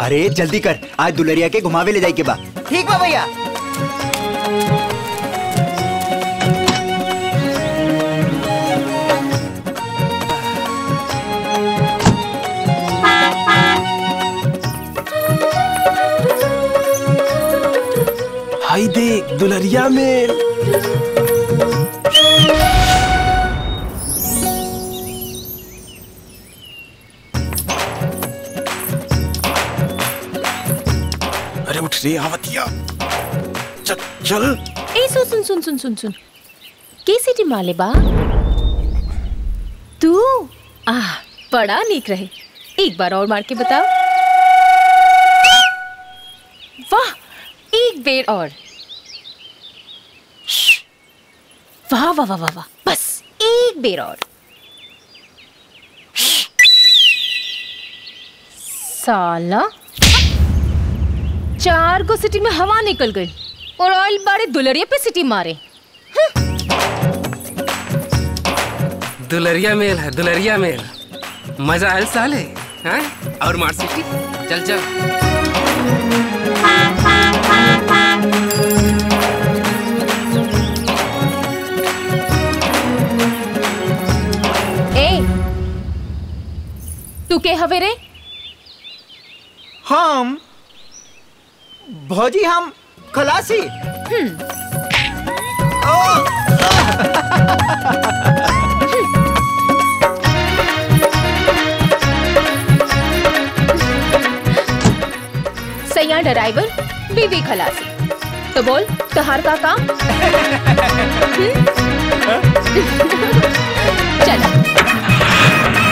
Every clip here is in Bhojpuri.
अरे जल्दी कर आज दुलरिया के घुमावे ले जाए के बा ठीक बा भैया हाय देख दुलरिया में अरे उठ रे आवतिया चल चल ए सुन सुन सुन सुन सुन सुन के सिटी माले बा तू आह बड़ा नीक रहे एक बार और मार के बताओ वाह एक बेर और वाह वाह वाह वाह वाह बस एक बेर और साला चार को सिटी में हवा निकल गई और ऑयल बारे दुलरिया पे सिटी मारे दुलरिया मेल है दुलरिया मेल मजा आयल साले हैं और मार सिटी चल चल ए तू के हवे रे हम भौजी हम खलासी सैया ड्राइवर बीवी खलासी तो बोल तहार का काम हम्म? चल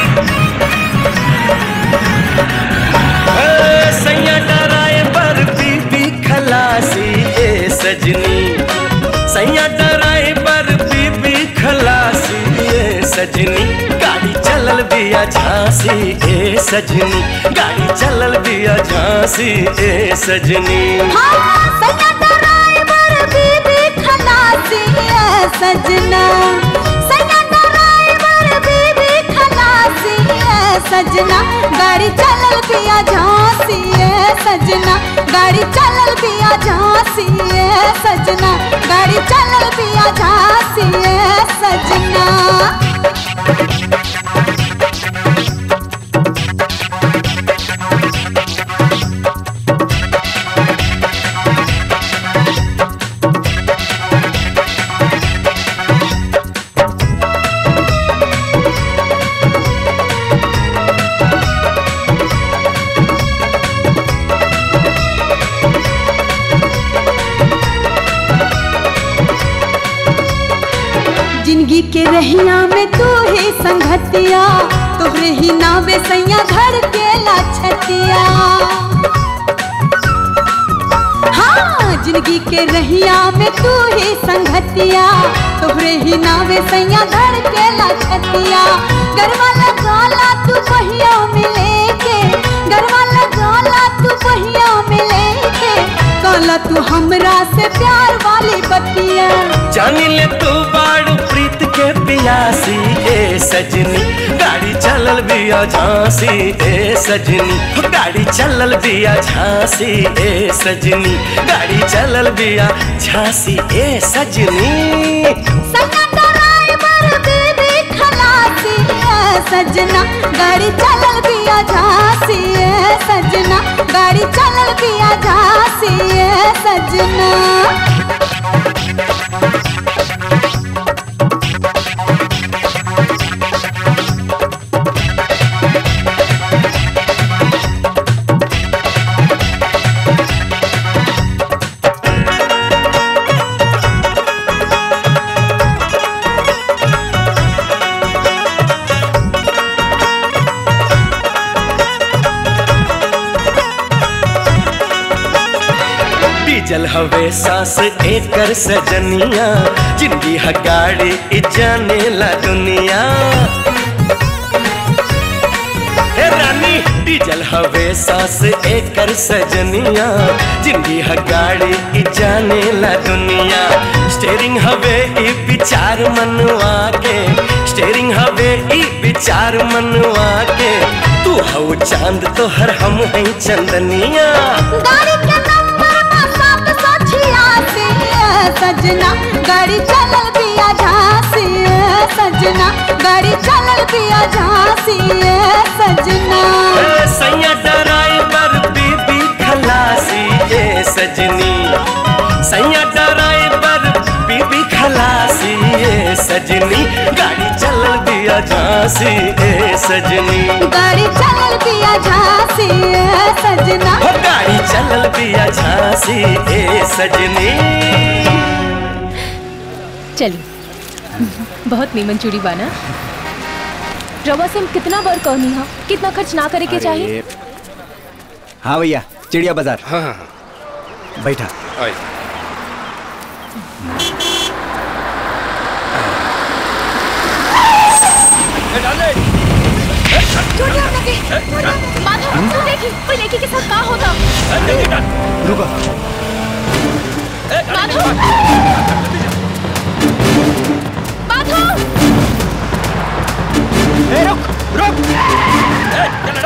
सैया डराए पर बीबी खलासी ए सजनी सैया डराए पर बीबी खलासी ए सजनी गाड़ी चलल बिया झांसी ए सजनी गाड़ी चलल बिया झांसी ए सजनी सजना सैया ड्राइवर बीबी खलासी है सजना गाड़ी चलल पिया झांसी है सजना गाड़ी चलल पिया झांसी है सजना गाड़ी चलल पिया झांसी है सजना जिंदगी के रहिया में तू ही संगतिया तोहरे ही नावे सैया धर के लाछतिया हाँ जिंदगी के रहिया में तू ही संगतिया तोहरे ही नावे सैया धर के लाछतिया गरवा लगाला तू पहिया मिले के गरवा लगाला तू पहिया मिले के काला तू हमरा से प्यार वाली बतिया जानी ले तू बाड़ू प्रीत के पियासी ए सजनी गाड़ी चलल बिया झांसी ए सजनी गाड़ी चलल बिया झांसी ए सजनी गाड़ी चलल बिया झांसी ए सजनी सैया ड्राइवर बीबी खलासी है सजना गाड़ी चलल पिया झांसी है सजना गाड़ी चलल पिया झांसी है सजना डीजल हवे सांस एकर सजनिया जिंदगी ह गाड़ी इ जाने ला दुनिया हे रानी डीजल हवे सांस एकर सजनिया जिंदगी ह गाड़ी इ जाने ला दुनिया स्टेरिंग हवे इ विचार मनवा के स्टेरिंग हवे इ विचार मनवा के तू तू हऊ चांद तो हर हम है चंदनिया गाड़ी के नंबर बा सात सौ छियासी सजना गाड़ी चलल बिया झांसी सजना गाड़ी चलल बिया झांसी सजना ए, सैया ड्राइवर बीबी खलासी ए सजनी सैया ड्राइवर बीबी खलासी ए सजनी गाड़ी चलल दिया झांसी ए सजनी गाड़ी चलल बिया झांसी सजना हो गाड़ी चलल दिया झांसी ए सजनी चलिए बहुत नीमन चूड़ी बाना रवा से हम कितना बार कहनी हा कितना खर्च ना करे के चाहिए हाँ भैया चिड़िया बाजार हाँ हाँ बैठा आइए माधव तू देखी कोई लड़की के साथ का होता रुको माधव माधव ए, रुक रुक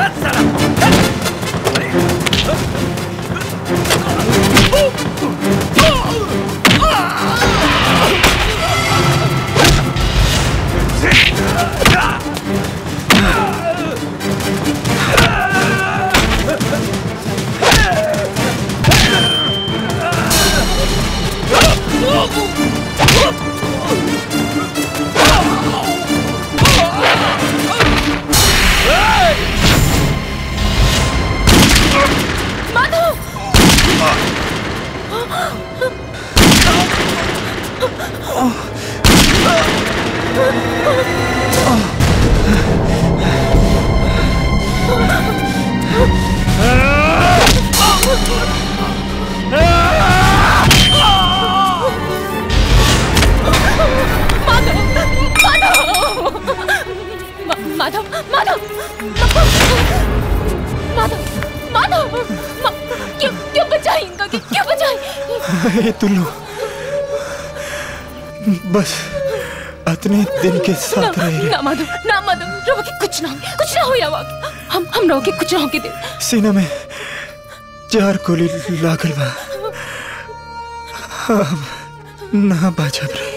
माधव मा- माधव माधव माधव माधव मा- क्यों क्यों बचाई इनका क्यों क्यों बचाई ए तुल्लू बस अतने दिन के साथ ना, रह ना माधव ना माधव रो के कुछ ना हो कुछ ना हो या हम हम रो के कुछ ना हो के दे सीना में चार गोली लागल बा अब ना बाजब रे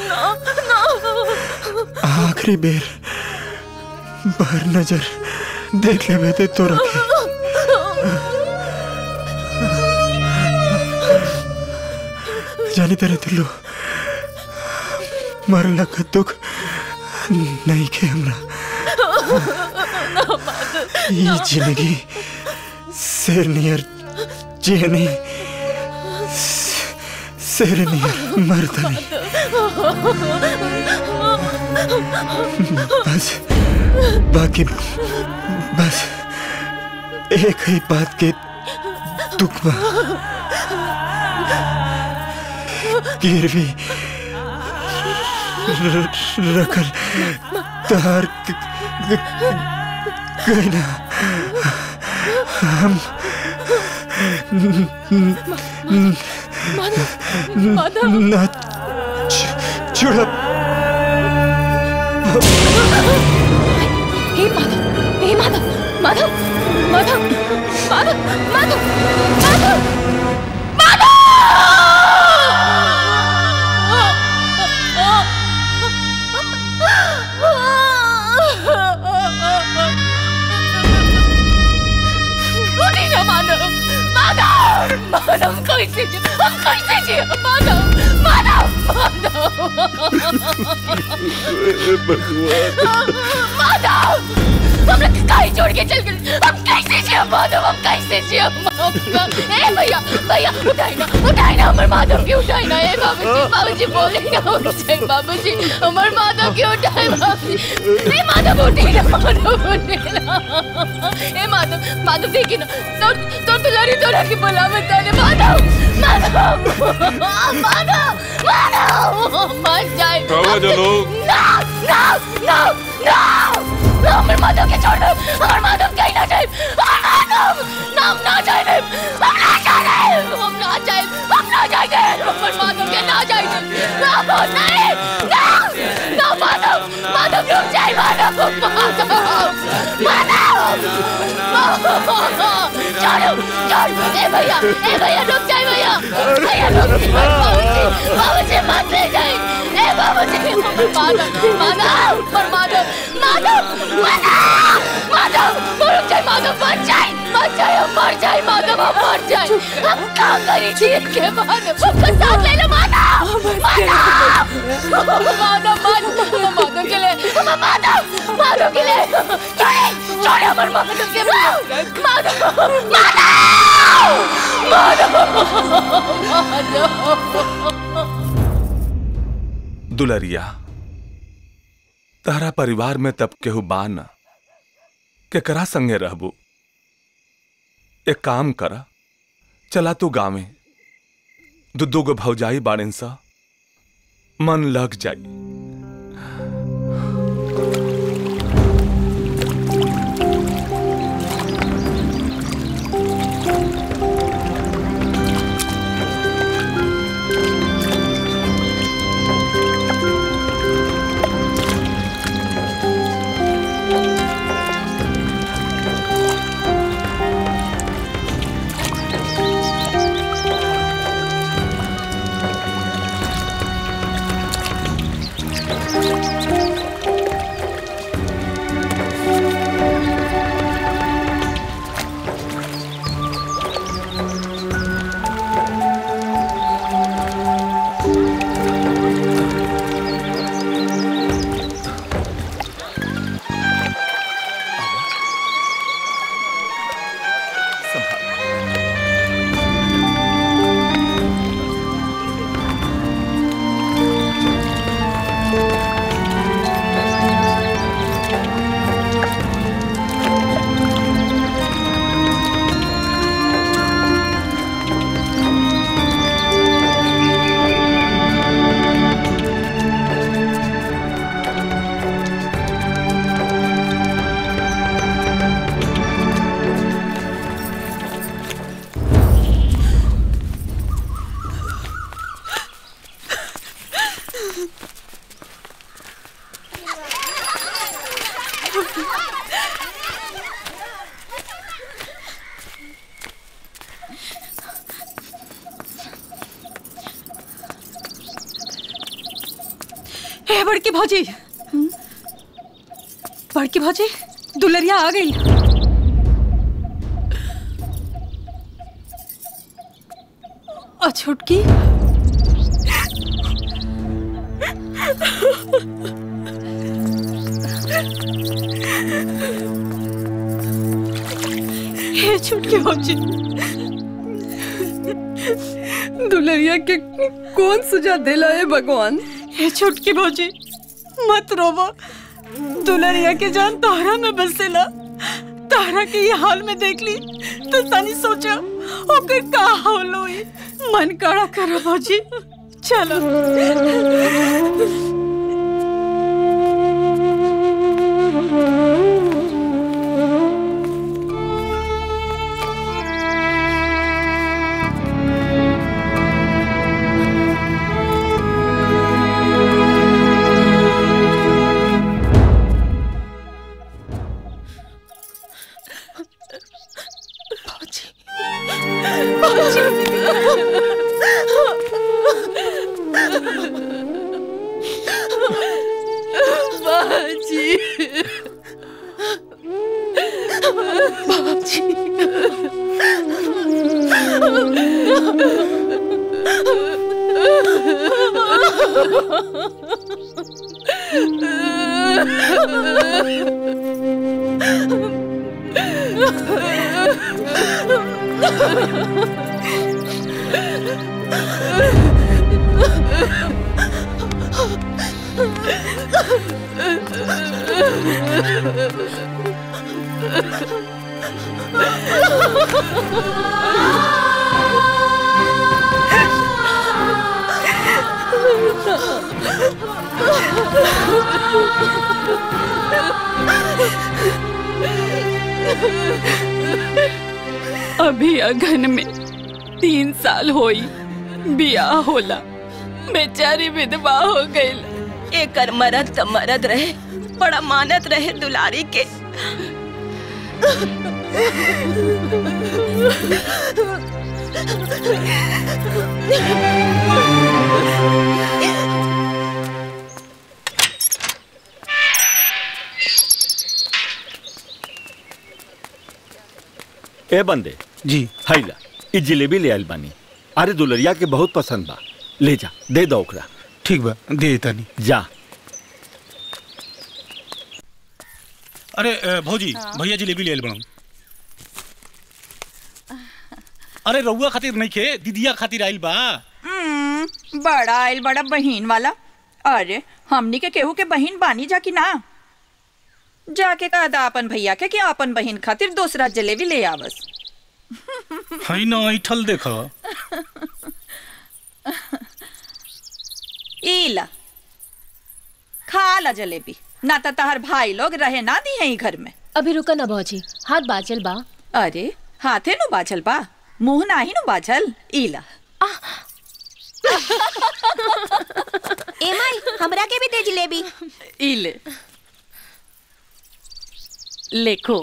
आखिरी बेर बाहर नजर देख लेवे ते तो रखे जानी तेरे तुल्लू मरला का दुख नहीं के हमरा ये जिंदगी शेर नियर जियनी शेर नियर मर्दनी बस बाकी बस एक ही बात के दुख बा गिरवी र- रखल तार क- क- कहना हम माधव ना छु- छुड़ा हे माधव हे माधव माधव माधव माधव माधव माधव उठी ना माधव माधव माधव कैसे जी हम कैसे जी माधव माधव माधव हम लोग काहे छोड़ के चल गए हम कैसे जी माधव हम कैसे जी ए भैया भैया उठाई ना उठाई ना हमर माधव के उठाई ना ए बाबूजी बाबूजी बोले ना उठाई बाबूजी हमर माधव के उठाई बाबूजी ए माधव उठी ना माधव उठी ना ए माधव माधव देखी ना तो तो दुलारी तोरा के बुलावे ताने माधव माधव माधव माधव मर जाए कहो जो लोग। ना ना ना ना हमर माधव के छोड़ दो हमर माधव कहीं ना जाए माधव नाम ना जाए हम ना जाए हम ना जाए हम ना जाए हमर माधव के ना जाए ना नहीं ना ना माधव माधव रुक जाए माधव माधव माधव छोड़ ए भैया ए भैया रुक जाए भैया भैया रुक जाए बाबूजी बाबूजी मत ले जाए ए बाबूजी माधव माधव पर माधव माधव माधव माधव रुक जाए माधव मर जाए मर जाए हम मर जाए माधव हम मर जाए हम क्या करी थी के माधव हमको साथ ले लो माधव माधव माधव माधव माधव के लिए माधव माधव के लिए छोड़े छोड़े हमारे माधव के माधव माधव माधव माधव दुलरिया तारा परिवार में तब केहू बा न केकरा संगे रहबू एक काम कर चला तू गावे दू दू गो भौजाई बाड़न सा मन लग जाई हे बड़की भौजी बड़की भौजी दुलरिया आ गई और छुटकी हे छुटकी भौजी दुलरिया के कौन सुझा दिला है भगवान हे छुटकी भौजी मत रोवो दुलरिया के जान तोहरा में बसेला तारा के ये हाल में देख ली तो तनी सोचा ओकर का हाल होई मन कड़ा करो भौजी चलो बाजी बाजी अभी अगन में तीन साल होई बियाह होला बेचारी विधवा हो गई एकर मरद त मरद रहे बड़ा मानत रहे दुलारी के ए बंदे जी हैला ई जिलेबी ले आइल बानी अरे दुलरिया के बहुत पसंद बा ले जा दे दो ओकरा ठीक बा दे तानी जा अरे अ, भौजी भैया जिलेबी ले आइल बड़ा अरे रउआ खातिर नहीं खे दीदिया खातिर आइल बा हम्म, बड़ा आइल बड़ा बहिन वाला अरे हमनी के केहू के बहिन बानी जा कि ना जाके कहा दा अपन भैया के कि अपन बहिन खातिर दूसरा जलेबी ले आवस हई ना ऐठल देख इला खा ला जलेबी ना तो तहर भाई लोग रहे ना दी हैं घर में अभी रुका ना भौजी हाथ बाचल बा अरे हाथे नु बाझल बा मुंह नाही नु बाझल इला ए माई हमरा के भी दे जिलेबी इले लेखो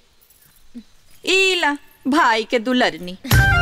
इला भाई के दुलरनी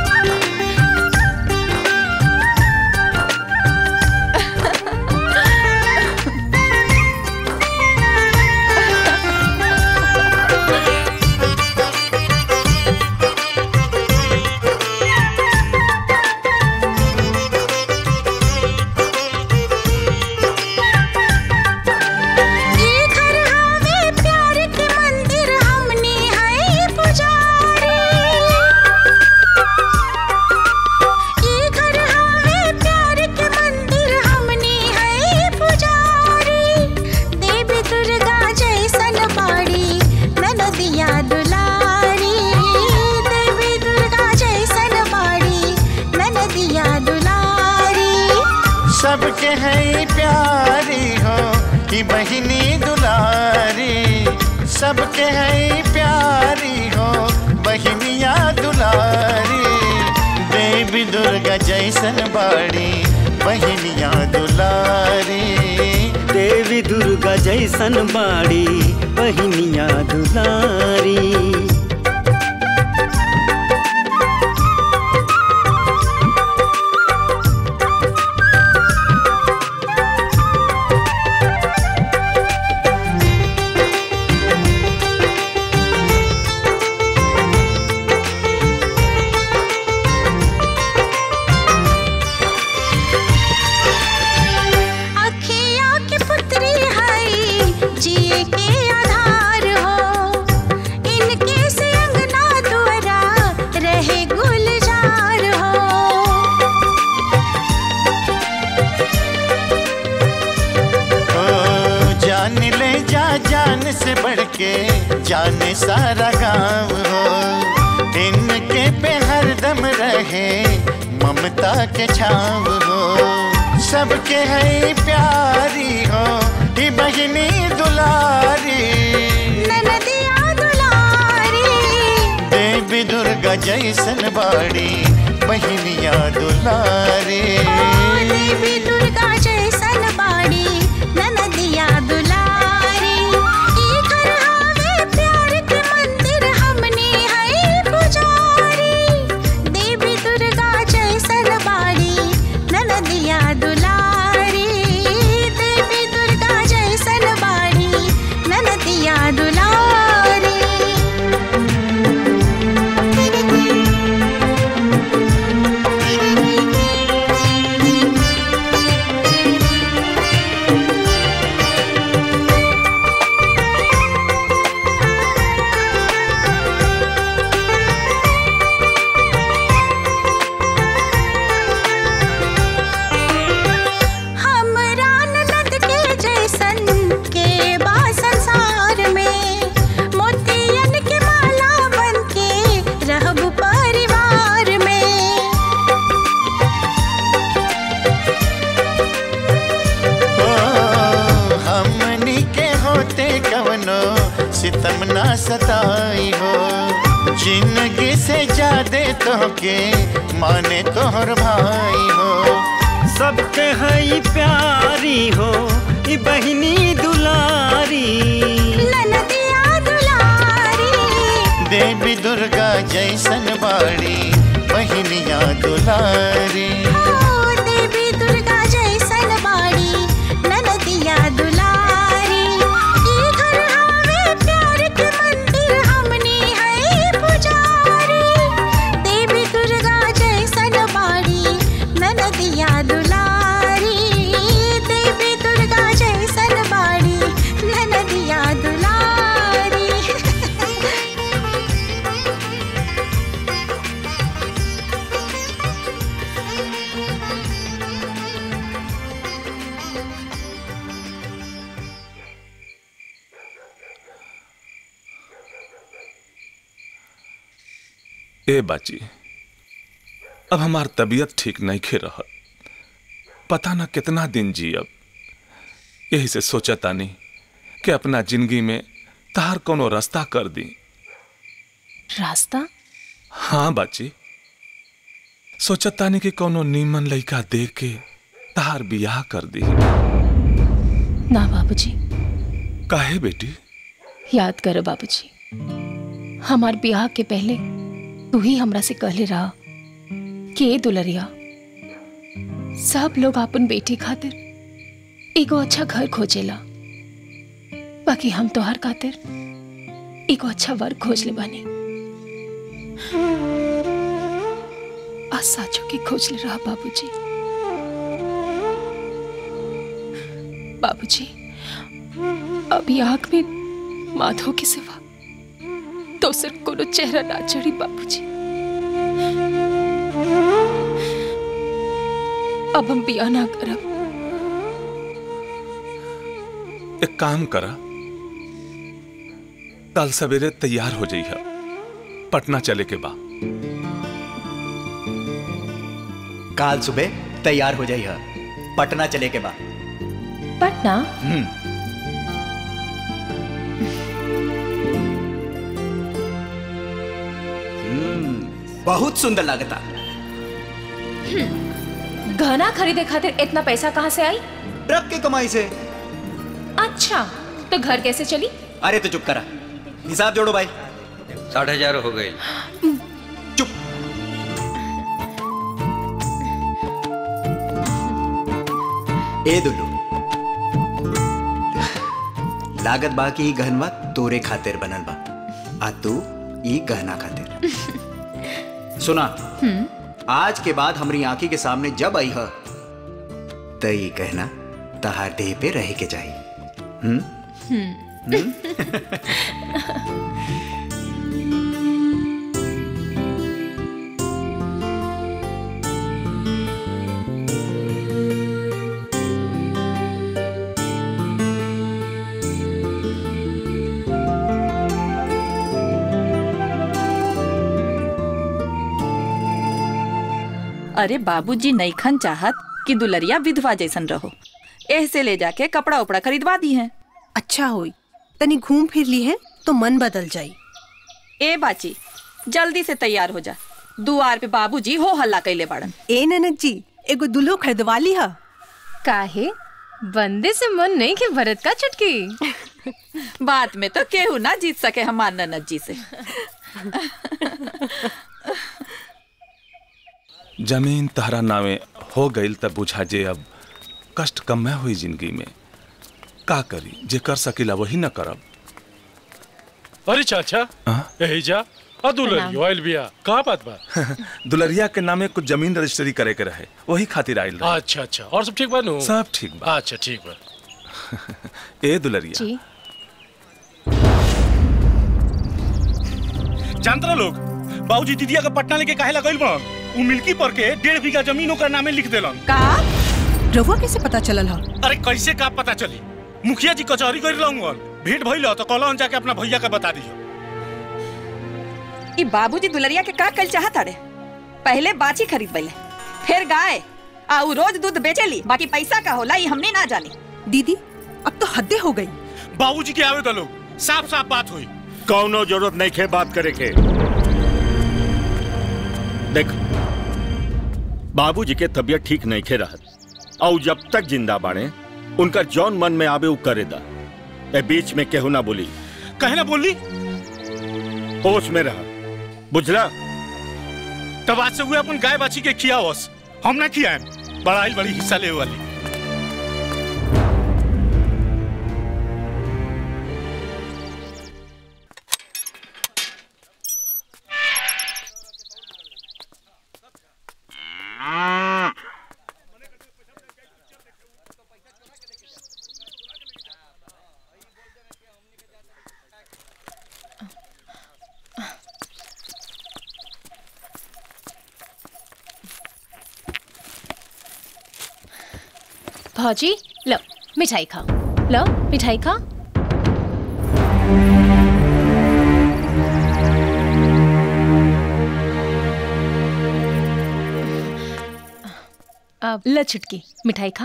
ये घर हवे प्यार के मंदिर हमनी है पुजारी ये घर हवे प्यार के मंदिर हमनी है पुजारी देवी दुर्गा जैसन बाड़ी ननदिया दुलारी देवी दुर्गा जैसन बाड़ी ननदिया दुलारी सबके है प्यारी हो कि बहिनी दुलारी सबके है प्यारी हो बहिनिया दुलारी देवी दुर्गा जैसन बाड़ी बहिनिया दुलारी देवी दुर्गा जैसन बाड़ी बहिनिया दुलारी अखिया के पुत्री है जिए के आधार हो इनके से अंगना द्वारा रहे गुलजार हो ओ जान ले जा जान से बढ़ के जाने सारा गांव हो इनके पे हरदम रहे ममता के छाव हो सबके है प्यारी हो ही बहिनी दुलारी ननदिया दुलारी देवी दुर्गा जैसन बाड़ी बहिनिया दुलारी देवी दुर्गा जैसन बाड़ी ननदिया दुलारी ई घर हवे प्यार के मंदिर हमनी है पुजारी देवी दुर्गा जैसन बाड़ी ननदिया दुलारी देवी दुर्गा जैसन बाड़ी ननदिया दुलारी हमरा ननद के जैसन के बा संसार में मोतियन के माला बन के रहब परिवार में ओ हमनी के होते कवनो सितम ना सताई हो जिंदगी से ज्यादा तो के माने तोहर भाई हो सबके है प्यारी हो ई बहिनी दुलारी ननदिया दुलारी देवी दुर्गा जैसन बाड़ी बहिनिया दुलारी देवी दुर्गा जैसन बाड़ी ननदिया दुलारी ई घर हावे प्यार के मंदिर हमनी है पुजारी देवी दुर्गा जैसन बाड़ी ननदिया दुलारी देवी दुर्गा जैसन बाड़ी ननदिया दुलारी ए बाची अब हमार तबीयत ठीक नहीं खे रहत पता ना कितना दिन जी अब यही से सोचा तानी कि अपना जिंदगी में तार कोनो रास्ता कर दी रास्ता हाँ बाची सोचत तानी कि कोनो नीमन लड़का देख के तार बियाह कर दी ना बाबूजी काहे बेटी याद करो बाबूजी हमार ब्याह के पहले तू ही हमरा से कहले रहा कि ए दुलरिया सब लोग अपन बेटी खातिर एगो अच्छा घर खोजेला बाकी हम तोहर खातिर एगो अच्छा वर खोज ले बानी आज साचो के खोज ले रहा बाबूजी बाबूजी अभी आंख में माधव के सिवा तो सिर्फ कोनो चेहरा ना चढ़ी बाबूजी अब हम बिया ना करब एक काम करा कल सवेरे तैयार हो जाइए पटना चले के बा काल सुबह तैयार हो जाइए पटना चले के बाद पटना हम्म हम्म, बहुत सुंदर लगता गहना खरीदे खातिर इतना पैसा कहाँ से आई ट्रक की कमाई से अच्छा तो घर कैसे चली अरे तो चुप करा हिसाब जोड़ो भाई साठ हजार हो गई ए दुल्लू लागत बा की गहनवा तोरे खातिर बनल बा आ तू ई गहना खातिर सुना आज के बाद हमारी आंखी के सामने जब आई है त ई गहना तहार देह पे रह के जाई हम्म अरे बाबूजी नईखन चाहत कि दुलरिया विधवा जैसन रहो एह से ले जाके कपड़ा उपड़ा खरीदवा दी है अच्छा होई तनी घूम फिर ली है तो मन बदल जाई ए बाची जल्दी से तैयार हो जा दुआर पे बाबूजी हो हल्ला कैले बाड़न ए ननद जी एगो दुल्हो खरीदवा ली हा काहे बंदे से मन नहीं के भरत का चुटकी बात में तो केहू ना जीत सके हमार ननद जी से जमीन तहरा नावे हो गईल तब बुझा जे अब कष्ट कम हुई जिंदगी में का करी जे कर सकीला वही न करब अरे चाचा यही जा अदुलरी ऑयल बिया का बात बा दुलरिया के नामे कुछ जमीन रजिस्ट्री करे के रहे वही खातिर आइल रहे अच्छा अच्छा और सब ठीक बा नु सब ठीक बा अच्छा ठीक बा ए दुलरिया जी जानते लोग बाबूजी दीदिया के पटना लेके काहे लगल बन उ मिल्की पर के डेढ़ बीघा जमीन ओकर नामे लिख देलन का रहुआ कैसे पता चलल हा अरे कैसे का पता चली मुखिया जी कचहरी कर लूंगा भेंट भइल तो कहलन जाके अपना भैया के बता दियो ई बाबूजी दुलरिया के का कल चाहत अरे पहले बाची खरीद बैले फिर गाय आ उ रोज दूध बेचेली बाकी पैसा का होला ई हमने ना जानी दीदी अब तो हद्दे हो गई बाबूजी के आवे तो लोग साफ साफ बात हुई कौनो जरूरत नहीं खे बात करे के देख बाबूजी के तबीयत ठीक नहीं खे रहत और जब तक जिंदा बाड़े उनका जौन मन में आवे उ करे दा ए बीच में केहू ना बोली कहे ना बोली होश में रहा बुझला तब आज से हुए अपन गाय बाछी के खिया होस हम ना खियाएम बड़ा ही बड़ी हिस्सा ले वाली भौजी लो मिठाई खाओ लो मिठाई खाओ अब ल छुटकी मिठाई खा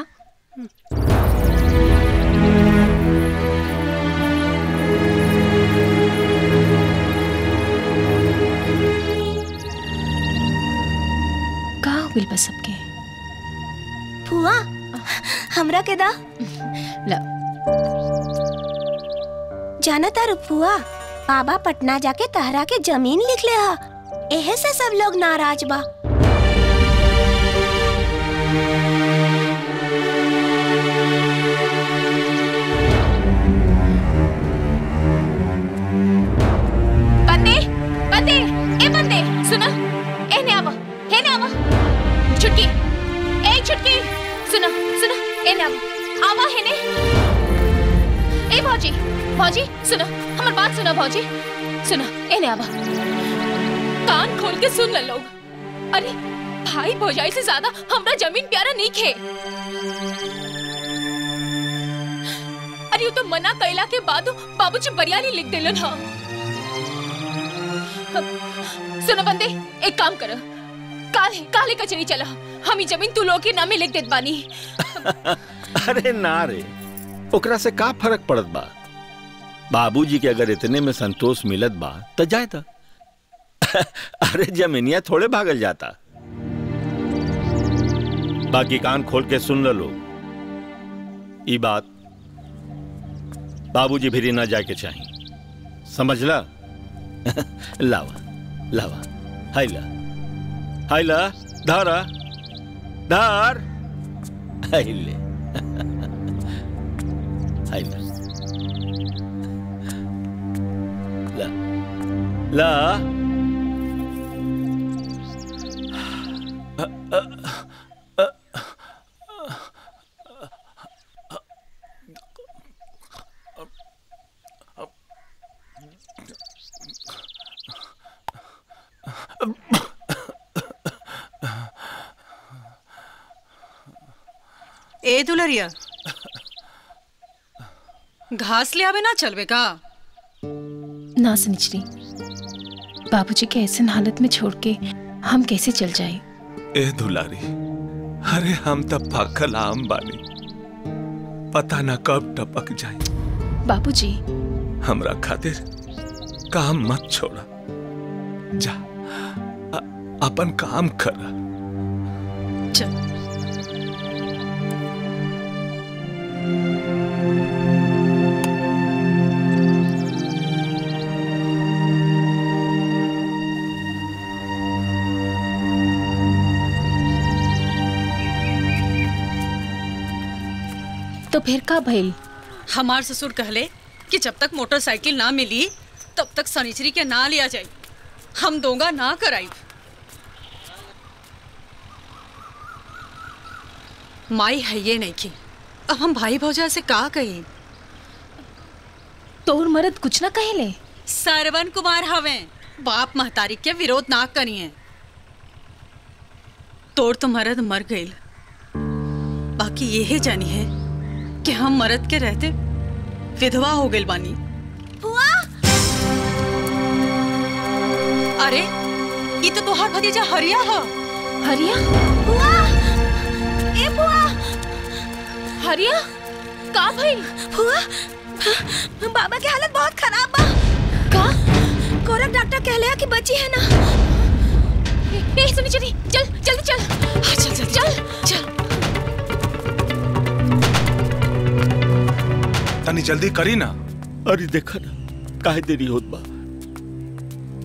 कहाँ हुई बस सबके फुआ हमरा के दा ला जाना तारू फुआ बाबा पटना जाके तहरा के जमीन लिख ले हा एहे से सब लोग नाराज बा बंदे बंदे ए बंदे सुनो ए ने आवा हे ने आवा छुटकी ए छुटकी सुनो सुनो ए ने आवा आवा हे ने ए भौजी भौजी सुनो हमार बात सुनो भौजी सुनो ए ने आवा कान खोल के सुन ले लोग अरे भाई भौजाई से ज्यादा हमरा जमीन प्यारा नहीं खे अरे वो तो मना कैला के बाद बाबूजी बरियाली लिख देलन हा सुनो बंदे एक काम करो काले काले कचरी चला हम ही जमीन तू लोग के नामे लिख देत बानी अरे ना रे ओकरा से का फर्क पड़त बा बाबूजी के अगर इतने में संतोष मिलत बा तो जाए था अरे जमीनिया थोड़े भागल जाता बाकी कान खोल के सुन लो लोग ई बात बाबूजी भी ना जाके चाहिए समझला लावा लावा हाइला हाइला धारा धार हाइले हाइला ला ला ए दुलरिया घास ले आवे ना चलवे का ना सुनिचरी बाबूजी के ऐसे हालत में छोड़ के हम कैसे चल जाए ए दुलारी अरे हम तब पाकल आम बानी पता ना कब टपक जाए बाबूजी हमरा खातिर काम मत छोड़ा जा अ- अपन काम कर चल तो फिर का भइल हमार ससुर कहले कि जब तक मोटरसाइकिल ना मिली तब तक सनिचरी के ना लिया जाई हम दोगा ना कराई माई है ये नहीं की अब हम भाई भौजा से का कही तोर मरद कुछ ना कहेले सरवन कुमार हवे बाप महतारी के विरोध ना करिए तोर तो मरद मर गईल बाकी यही जानी है कि हम मरद के रहते विधवा हो गइल बानी फुआ अरे ये तो तोहार भतीजा हरिया है हरिया फुआ ए फुआ हरिया का भइल फुआ बाबा की हालत बहुत खराब बा का कोरक डॉक्टर कहले है कि बची है ना ए, ए सुनी चली चल जल्दी चल हाँ, चल चल चल चल तनी जल्दी करी ना अरे देखा ना काहे देरी होत बा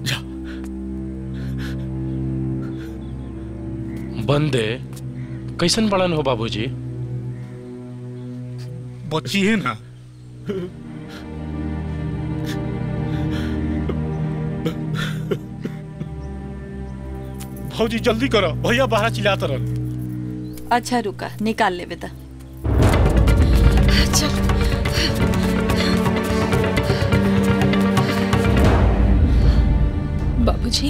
बंदे कैसन पड़न हो बाबूजी बच्ची है ना भौजी जल्दी करो भैया बाहर चिल्लाता रह अच्छा रुका निकाल ले बेटा बाबूजी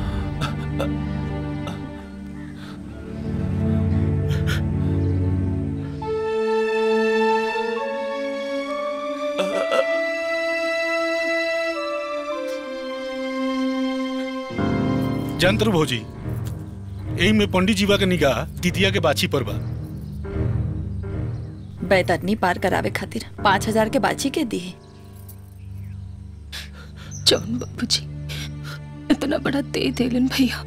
जंत्र भौजी यही में पंडित जीवा के निगाह दिदिया के बाछी पर बा बैतरनी पार करावे खातिर पाँच हजार के बाची के दी जौन बाबूजी इतना बड़ा दे देलन भैया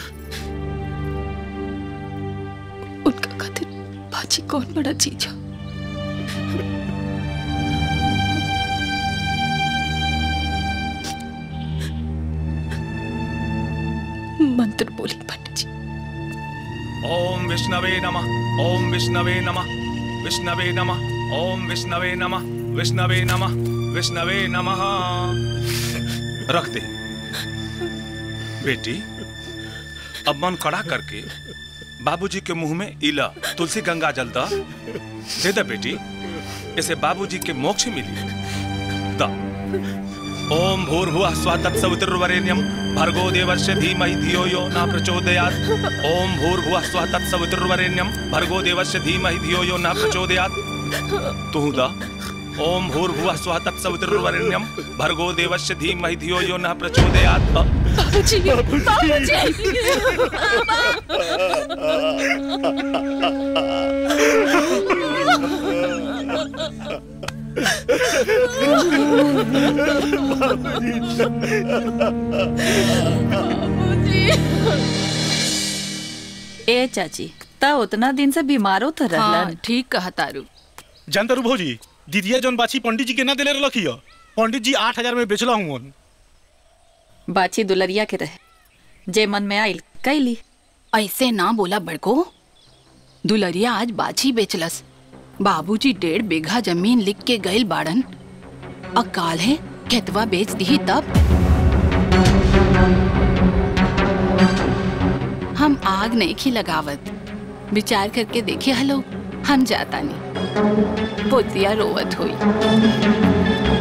उनका खातिर बाजी कौन बड़ा चीज है मंत्र बोली पंडित जी ओम विष्णवे नमः ओम विष्णवे नमः विष्णवे नमः ओम विष्णवे नमः विष्णवे नमः विष्णवे नमः रख दे बेटी अब मन कड़ा करके बाबूजी के मुंह में इला तुलसी गंगा जल दा दे दे बेटी इसे बाबूजी के मोक्ष मिली दा ओम भूर्भुवः स्वः तत्सवितुर्वरेण्यं भर्गो देवस्य धीमहि धियो यो न प्रचोदयात् ओम भूर्भुवः स्वः तत्सवितुर्वरेण्यं भर्गो देवस्य धीमहि धियो यो न प्रचोदयात् तू दा ओम भूर्भुवः स्वः तत्सवितुर्वरेण्यं भर्गो देवस्य धीमहि धियो यो न प्रचोदयात् बाबूजी ए चाची ता उतना दिन से बीमारो तो रहलन ठीक कहा तारू जानतारू भौजी दिदिया जौन बाछी पंडित जी के ना दिले रखी हो पंडित जी आठ हजार में बेचला हूँ बाची दुलरिया के रहे जे मन में आइल कैली ऐसे ना बोला बड़को दुलरिया आज बाछी बेचलस बाबूजी डेढ़ बीघा जमीन लिख के गइल बाड़न अकाल है खेतवा बेच दी तब हम आग नहीं खी लगावत विचार करके देखिए हलो हम जाता नहीं पोतिया रोवत हुई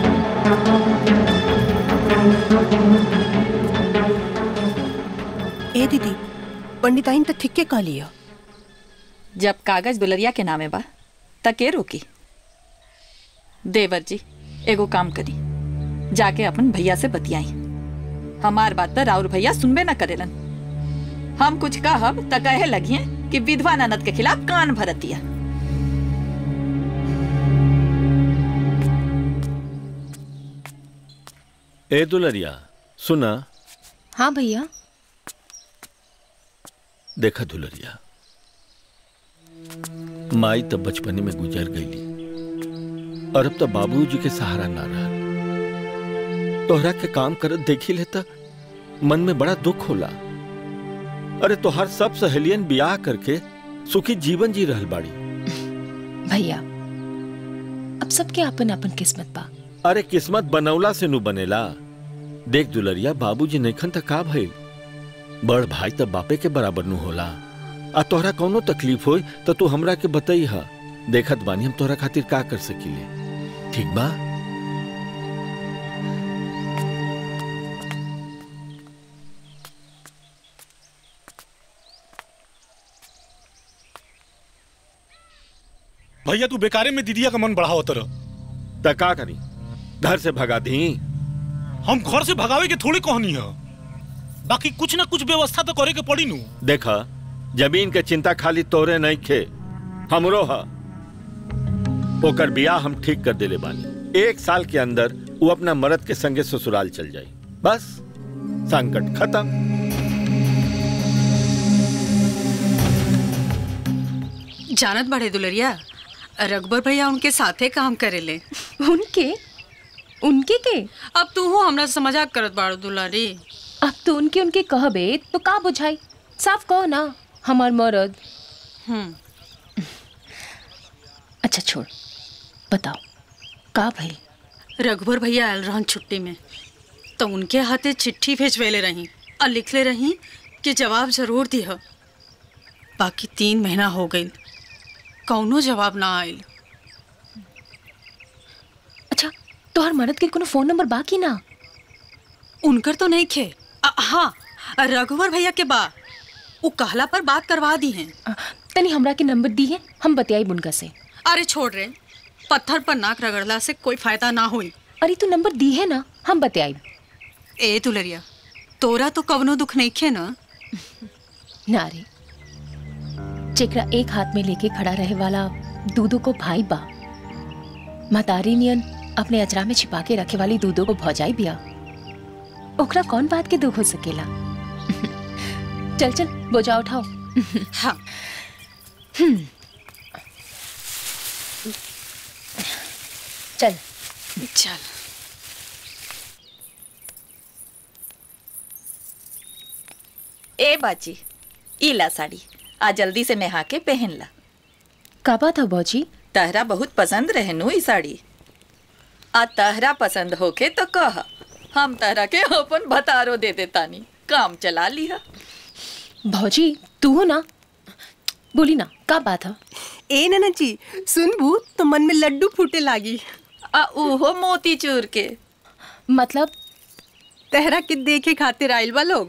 ए दीदी पंडिताइन तो ठीक के कह लियो जब कागज दुलरिया के नामे बा त के रोकी देवर जी एगो काम करी जाके अपन भैया से बतियाई हमार बात त राउर भैया सुनबे न करेलन हम कुछ कहब त कहे लगिए कि विधवा ननद के खिलाफ कान भरतिया ए दुलरिया सुना हाँ भैया देखा दुलरिया माई तब बचपने में गुजर गईली और अब तो बाबूजी के सहारा ना रहा तोहरा के काम करत देखी लेता मन में बड़ा दुख होला अरे तोहार सब सहेलियन ब्याह करके सुखी जीवन जी रहल बाड़ी भैया अब सबके अपन अपन किस्मत बा अरे किस्मत बनौला से नु बनेला देख दुलरिया बाबूजी नैखन त का भइल बड़ भाई त बापे के बराबर नु होला आ तोहरा कौनो तकलीफ होई त तू हमरा के बताई हा देखत बानी हम तोहरा खातिर का कर सकीले ठीक बा भैया तू बेकारे में दीदिया का मन बढ़ाओ तरह त का करी घर से भगा दी हम घर से भगावे के थोड़ी कहनी है बाकी कुछ ना कुछ व्यवस्था तो करे के पड़ी नू देखा जमीन के चिंता खाली तोरे नहीं खे हमरो हा ओकर बियाह हम ठीक कर देले बानी एक साल के अंदर वो अपना मर्द के संगे ससुराल चल जाई बस संकट खत्म जानत बड़े दुलरिया रघबर भैया उनके साथे काम करेले उनके उनके के अब तू हो हमरा से मजाक करत बाड़ू दुलारी अब तो उनके उनके कहबे तो का बुझाई साफ कहो ना हमार मरद हम्म अच्छा छोड़ बताओ का भाई रघुवर भैया आयल रहन छुट्टी में तो उनके हाथे चिट्ठी भेजवेले रही और लिखले रही कि जवाब जरूर दिह बाकी तीन महीना हो गई कौनो जवाब ना आयल अच्छा तोहर मरद के कोनो फोन नंबर बाकी ना उनकर तो नहीं खे अ, हाँ रघुवर भैया के बा वो कहला पर बात करवा दी हैं तनी हमरा के नंबर दी है हम बतियाई बुनका से अरे छोड़ रे पत्थर पर नाक रगड़ला से कोई फायदा ना हुई अरे तू नंबर दी है ना हम बतियाई ए तुलरिया तोरा तो कवनो दुख नहीं खे ना ना रे जेकरा एक हाथ में लेके खड़ा रहे वाला दूधो को भाई बा महतारी नियन अपने अचरा में छिपा के रखे वाली दूधो को भौजाई बिया ओकरा कौन बात के दुख हो सकेला चल चल बोझा उठाओ हाँ चल चल ए बाची ई ला साड़ी आ जल्दी से नहा के पहन ला का बात है बौजी तहरा बहुत पसंद रहे नु ई साड़ी आ तहरा पसंद होके तो कह हम तहरा के अपन भतारो दे देतानी काम चला लिहा भौजी तू हो ना बोली ना का बात है ए ननद जी सुनबू तो मन में लड्डू फूटे लागी आ उहो मोती चूर के मतलब तहरा के देखे खातिर आइल बा लोग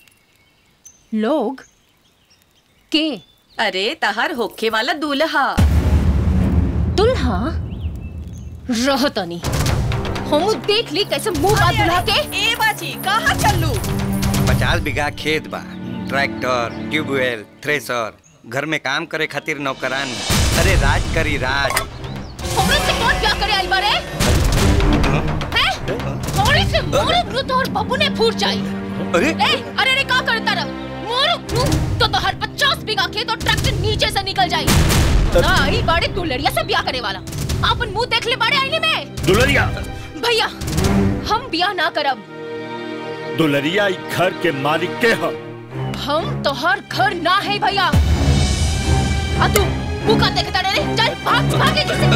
लोग के अरे तहर होखे वाला दूल्हा दुल्हा रहतनी हम देख ली कैसे मुंह बात दुल्हा के ए बाची कहाँ चलू पचास बीघा खेत बा ट्रैक्टर ट्यूबवेल थ्रेसर घर में काम करे खातिर नौकरानी अरे राज करी राज हमरे से कौन क्या करे आइल बारे हैं हमरे से मोरे ब्रू तोहर बाबू ने फूट जाई अरे ए अरे रे का करता रह मोरे ब्रू तो तोहर 50 बीघा खेत और ट्रैक्टर नीचे से निकल जाई ना आई बाड़े तू लड़िया से ब्याह करे वाला अपन मुंह देख ले बाड़े आईने में दुलरिया भैया हम ब्याह ना करब दुलरिया ई घर के मालिक के ह हम तोहर घर ना है भैया आ तू मुंह का देखता रे चल भाग भागे जिसे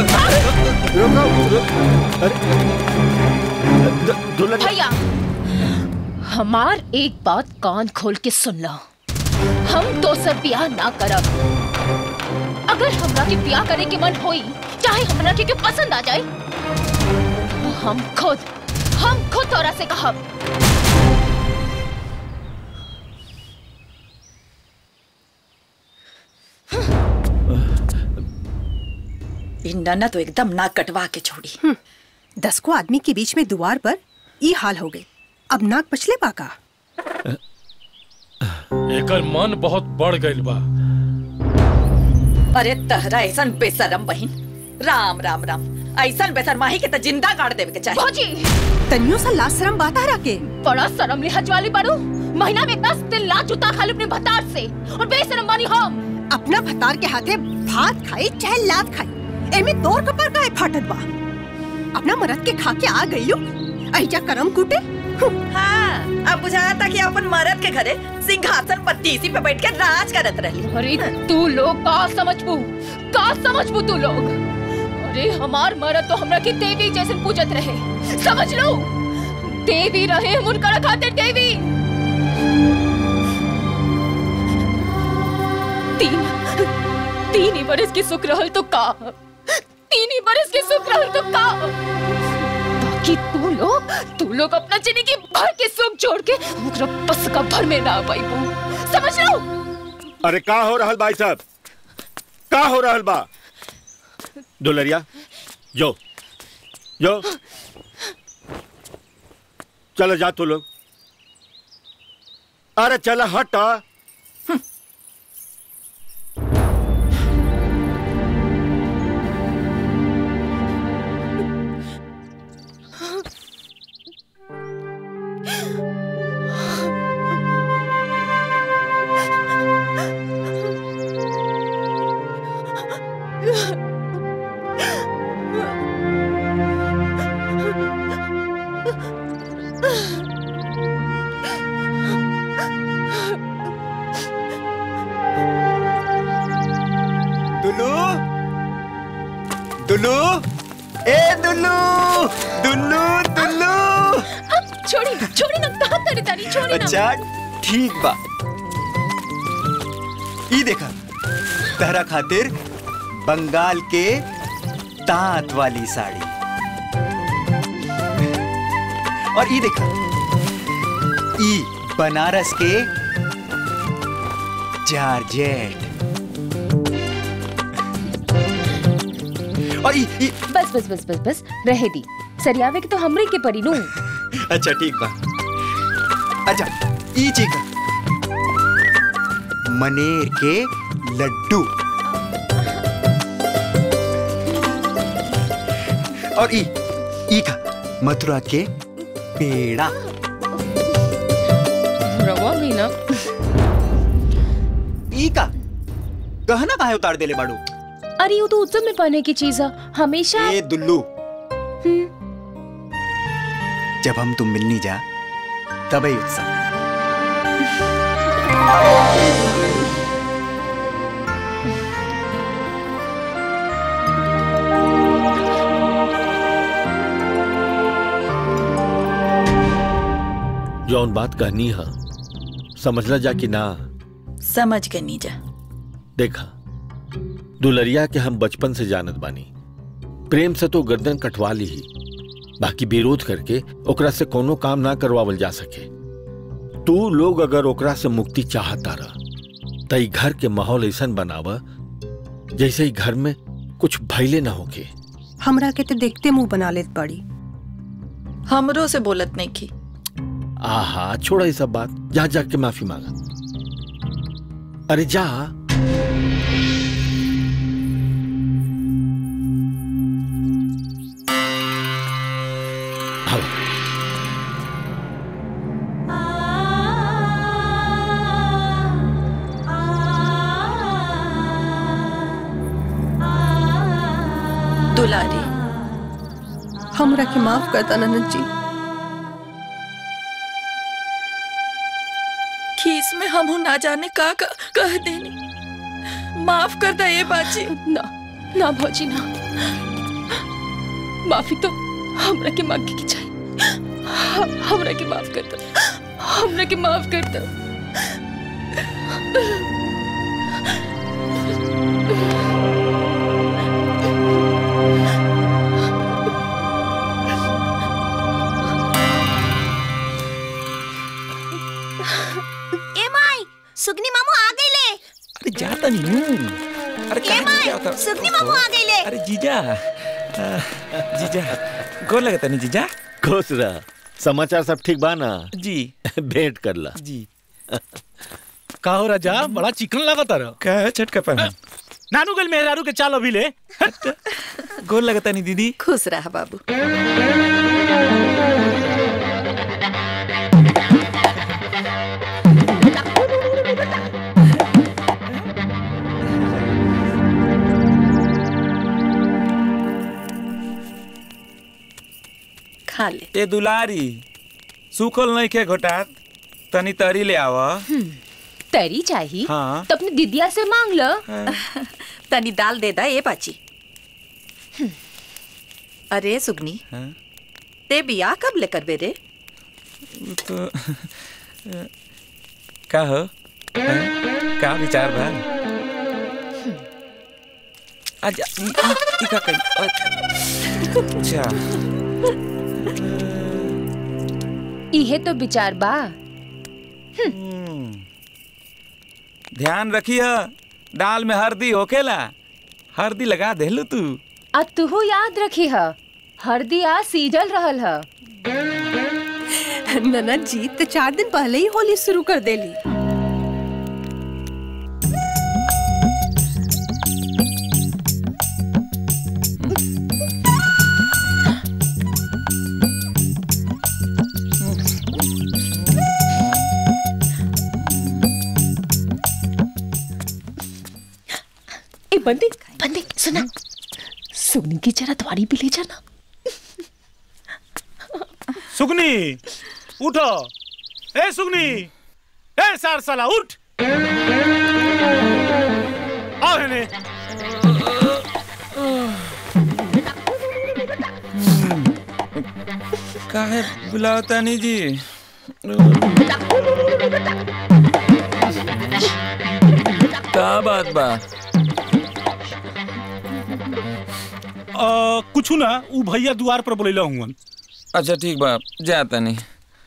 भाग भैया हमार एक बात कान खोल के सुन लो हम दोसर ब्याह ना करब अगर हमरा के ब्याह करे के मन होई चाहे हमरा के, के पसंद आ जाए तो हम खुद हम खुद तोरा से कहब इंडा ना तो एकदम नाक कटवा के छोड़ी दस को आदमी के बीच में दुआर पर ई हाल हो गए अब नाक पछले पाका एकर मन बहुत बढ़ गइल बा अरे तहरा ऐसन बेशरम बहिन राम राम राम ऐसन बेशरमाही के तो जिंदा गाड़ देवे के चाहिए भौजी तनियो सा लाज शरम बात आ रखे बड़ा शर्म लिहाज वाली बारू महीना में दस दिन ला जूता खा ली अपने भतार से और बेशरम बानी हम अपना भतार के हाथे भात खाई चाहे लात खाई एमे तोर कपर का फाटत बा अपना मरद के खा के आ गइयो ऐजा करम कूटे हाँ अब बुझाता कि अपन मरद के घरे सिंहासन पर तीसी पे बैठ के राज करत रही अरे तू लोग का समझबू का समझबू तू लोग अरे हमार मरद तो हमरा के देवी जैसे पूजत रहे समझ लो देवी रहे हम उनका खातिर देवी तीन तीन ही बरस की सुख रहल तो का तीन ही बरस की सुख रहल तो का बाकी तू लोग तू लोग अपना जिंदगी भर के सुख जोड़ के मुकरा बस का भर में ना पाइबू समझ लो अरे का हो रहल भाई साहब का हो रहल बा दुलरिया जो जो चलो जा तू लोग अरे चल हट दुल्लू ए दुल्लू दुल्लू दुल्लू छोड़ी छोड़ी ना कहाँ तारी तारी छोड़ी ना अच्छा ठीक बा ई देखा तहरा खातिर बंगाल के तांत वाली साड़ी और ई देखा ई बनारस के जारजेट और ई, ई बस बस बस बस बस रहे दी सरियावे के तो हमरे के परी नू अच्छा ठीक बा अच्छा ई चीज मनेर के लड्डू और ई ई का मथुरा के पेड़ा रवा भी ना ई का गहना काहे उतार देले बाड़ू अरे वो तो उत्सव में पहने की चीज है हमेशा ए दुल्लू जब हम तुम मिलनी जा तब ही उत्सव जौन बात कहनी है समझला जा कि ना समझ गए नीजा देखा दुलरिया के हम बचपन से जानत बानी प्रेम से तो गर्दन कटवा ली ही बाकी विरोध करके ओकरा से कोनो काम ना करवावल जा सके तू लोग अगर ओकरा से मुक्ति चाहता रह त ई घर के माहौल ऐसा बनावा जैसे ही घर में कुछ भैले ना होके हमरा के तो देखते मुंह बना लेत पड़ी हमरो से बोलत नहीं की आहा छोड़ा ये सब बात जा जाके माफी मांगा अरे जा आओ। दुलारी हमरा के माफ करता ननद जी खीस में हम ना जाने का का कह देनी माफ कर दे ये बाजी ना ना भौजी ना माफी तो हमरा के मांगे की चाहिए ह- हमरा के माफ कर दो हमरा के माफ कर दो ए माई सुगनी मामू आ गईले अरे जाता नहीं हूँ अरे ए कहाँ माई जीजा होता सुगनी मामू आ गईले अरे जीजा आ, जीजा गोर लगता नहीं जीजा खुश रह समाचार सब ठीक बा ना जी भेंट कर ला जी का हो राजा बड़ा चिकन लगा तारा का छटका पहन नानू गल मेहरारू के चाल अभी ले गोर लगता नहीं दीदी खुश रहा बाबू खा ले ए दुलारी सुखल नहीं के घोटात तनी तरी ले आवा तरी चाहिए हाँ। तो अपनी दिदिया से मांग लो तनी दाल दे दा ये बाची अरे सुगनी हाँ? ते बिया कब लेकर बे रे तो का हो हाँ? का विचार बा आजा ई ई- ई का करी अच्छा इहे तो विचार बा ध्यान रखिए दाल में हल्दी होकेला हल्दी लगा देलू तू आ तुहू याद रखी ह हरदी आ सीजल रहल ह ननद जी तो चार दिन पहले ही होली शुरू कर देली ए बंदी बंदी सुना सुगनी की जरा द्वारी भी ले जाना सुगनी उठो ए सुगनी ए सार साला उठ आओ हेने काहे बुलावता नहीं जी का बात बा आ, कुछ ना ऊ भैया द्वार पर बोलेला हुआ अच्छा ठीक बा जाता नहीं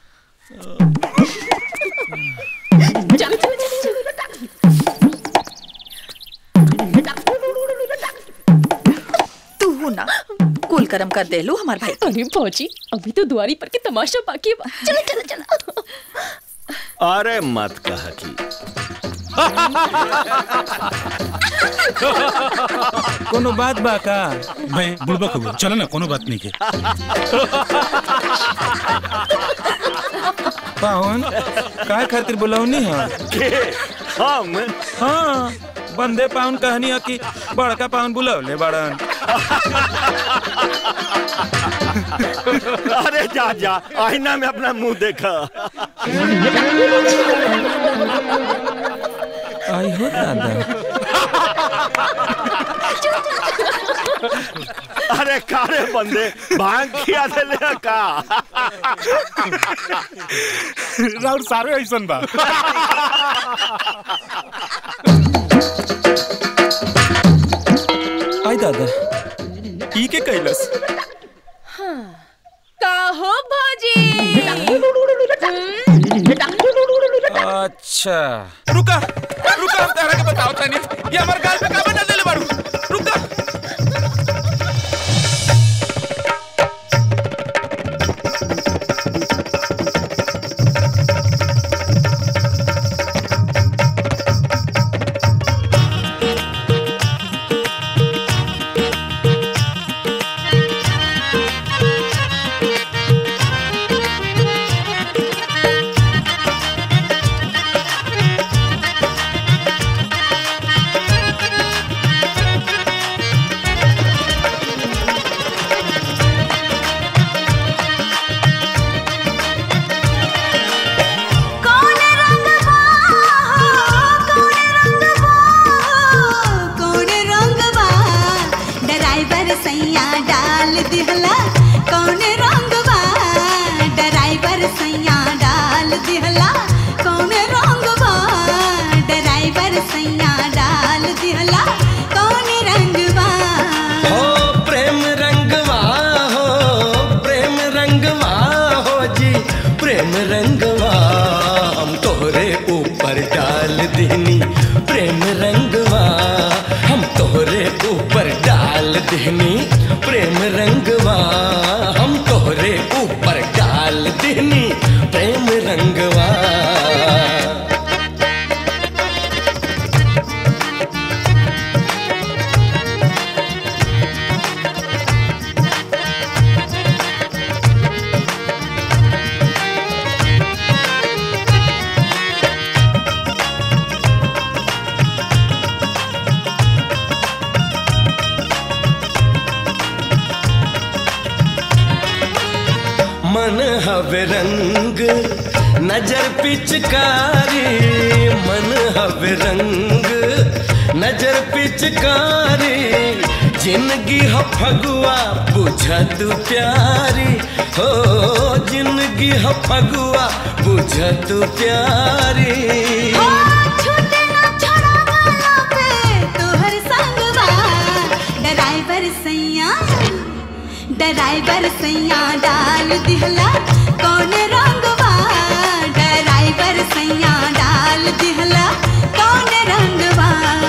तू ना कुल करम कर दे लो हमार भाई अरे फौजी अभी तो दुआरी पर के तमाशा बाकी है बा। चलो चलो चलो अरे मत कह की कोनो बात बा का मैं बुड़बक हुआ चलो ना कोनो बात नहीं के पावन का खातिर बुलावनी है हम हाँ बंदे पावन कहनी है कि बड़का पावन बुलावले बड़न अरे जा जा आईना में अपना मुंह देखा आई हो दादा अरे कारे बंदे भांग खिया देले का राउर सारे ऐसन बा आई दादा ई के कैलस का हो भौजी अच्छा रुका रुका हम तारा के बताओ तनी ये हमार गाल पे का बना देले बाड़ू रुका कौन रंगवा कौन रंगवा कौन रंगवा ड्राइवर सैया डाल दिहला कौन रंगवा ड्राइवर सैया डाल दिहला कौन रंगवा ड्राइवर सैया डाल दिहला कौन रंगवा हो प्रेम रंगवा हो प्रेम रंगवा हो जी प्रेम रंगवा हम तोहरे ऊपर डाल दीनी प्रेम रंगवा हम तोहरे ऊपर डाल दीनी प्रेम रंगवा हम तोहरे ऊपर डाल दीनी प्रेम रंगवा मन हवे रंग नजर पिचकारी मन हवे रंग नजर पिचकारी जिंदगी ह फगुआ बुझत प्यारी हो जिंदगी ह फगुआ बुझत प्यारी छूटे ना छोड़ावाला पे तोहर संगवा ड्राइवर सैया ड्राइवर सैया डाल दिहला कौन रंगवा ड्राइवर सैया डाल दिहला कौन रंगवा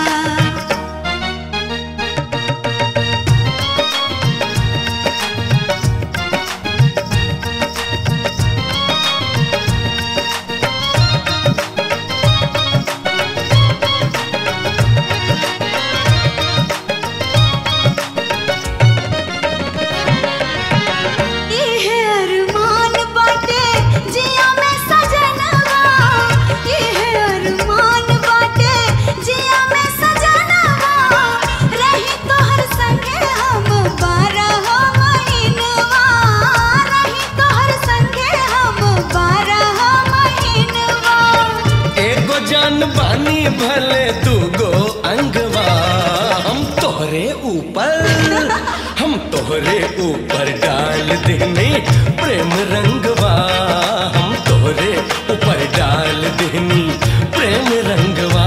इहे अरमान बाटे जिया में सजनवा इहे अरमान बाटे जिया में सजनवा रही तोहर संगे हम बारह महीनवा रही तोहर संगे हम बारह महीनवा एगो जान बानी भले दूगो अंगवा हम तोहरे ऊपर हम तोहरे तोहरे ऊपर डाल देने प्रेम रंगवा हम तोहरे ऊपर डाल देनी प्रेम रंगवा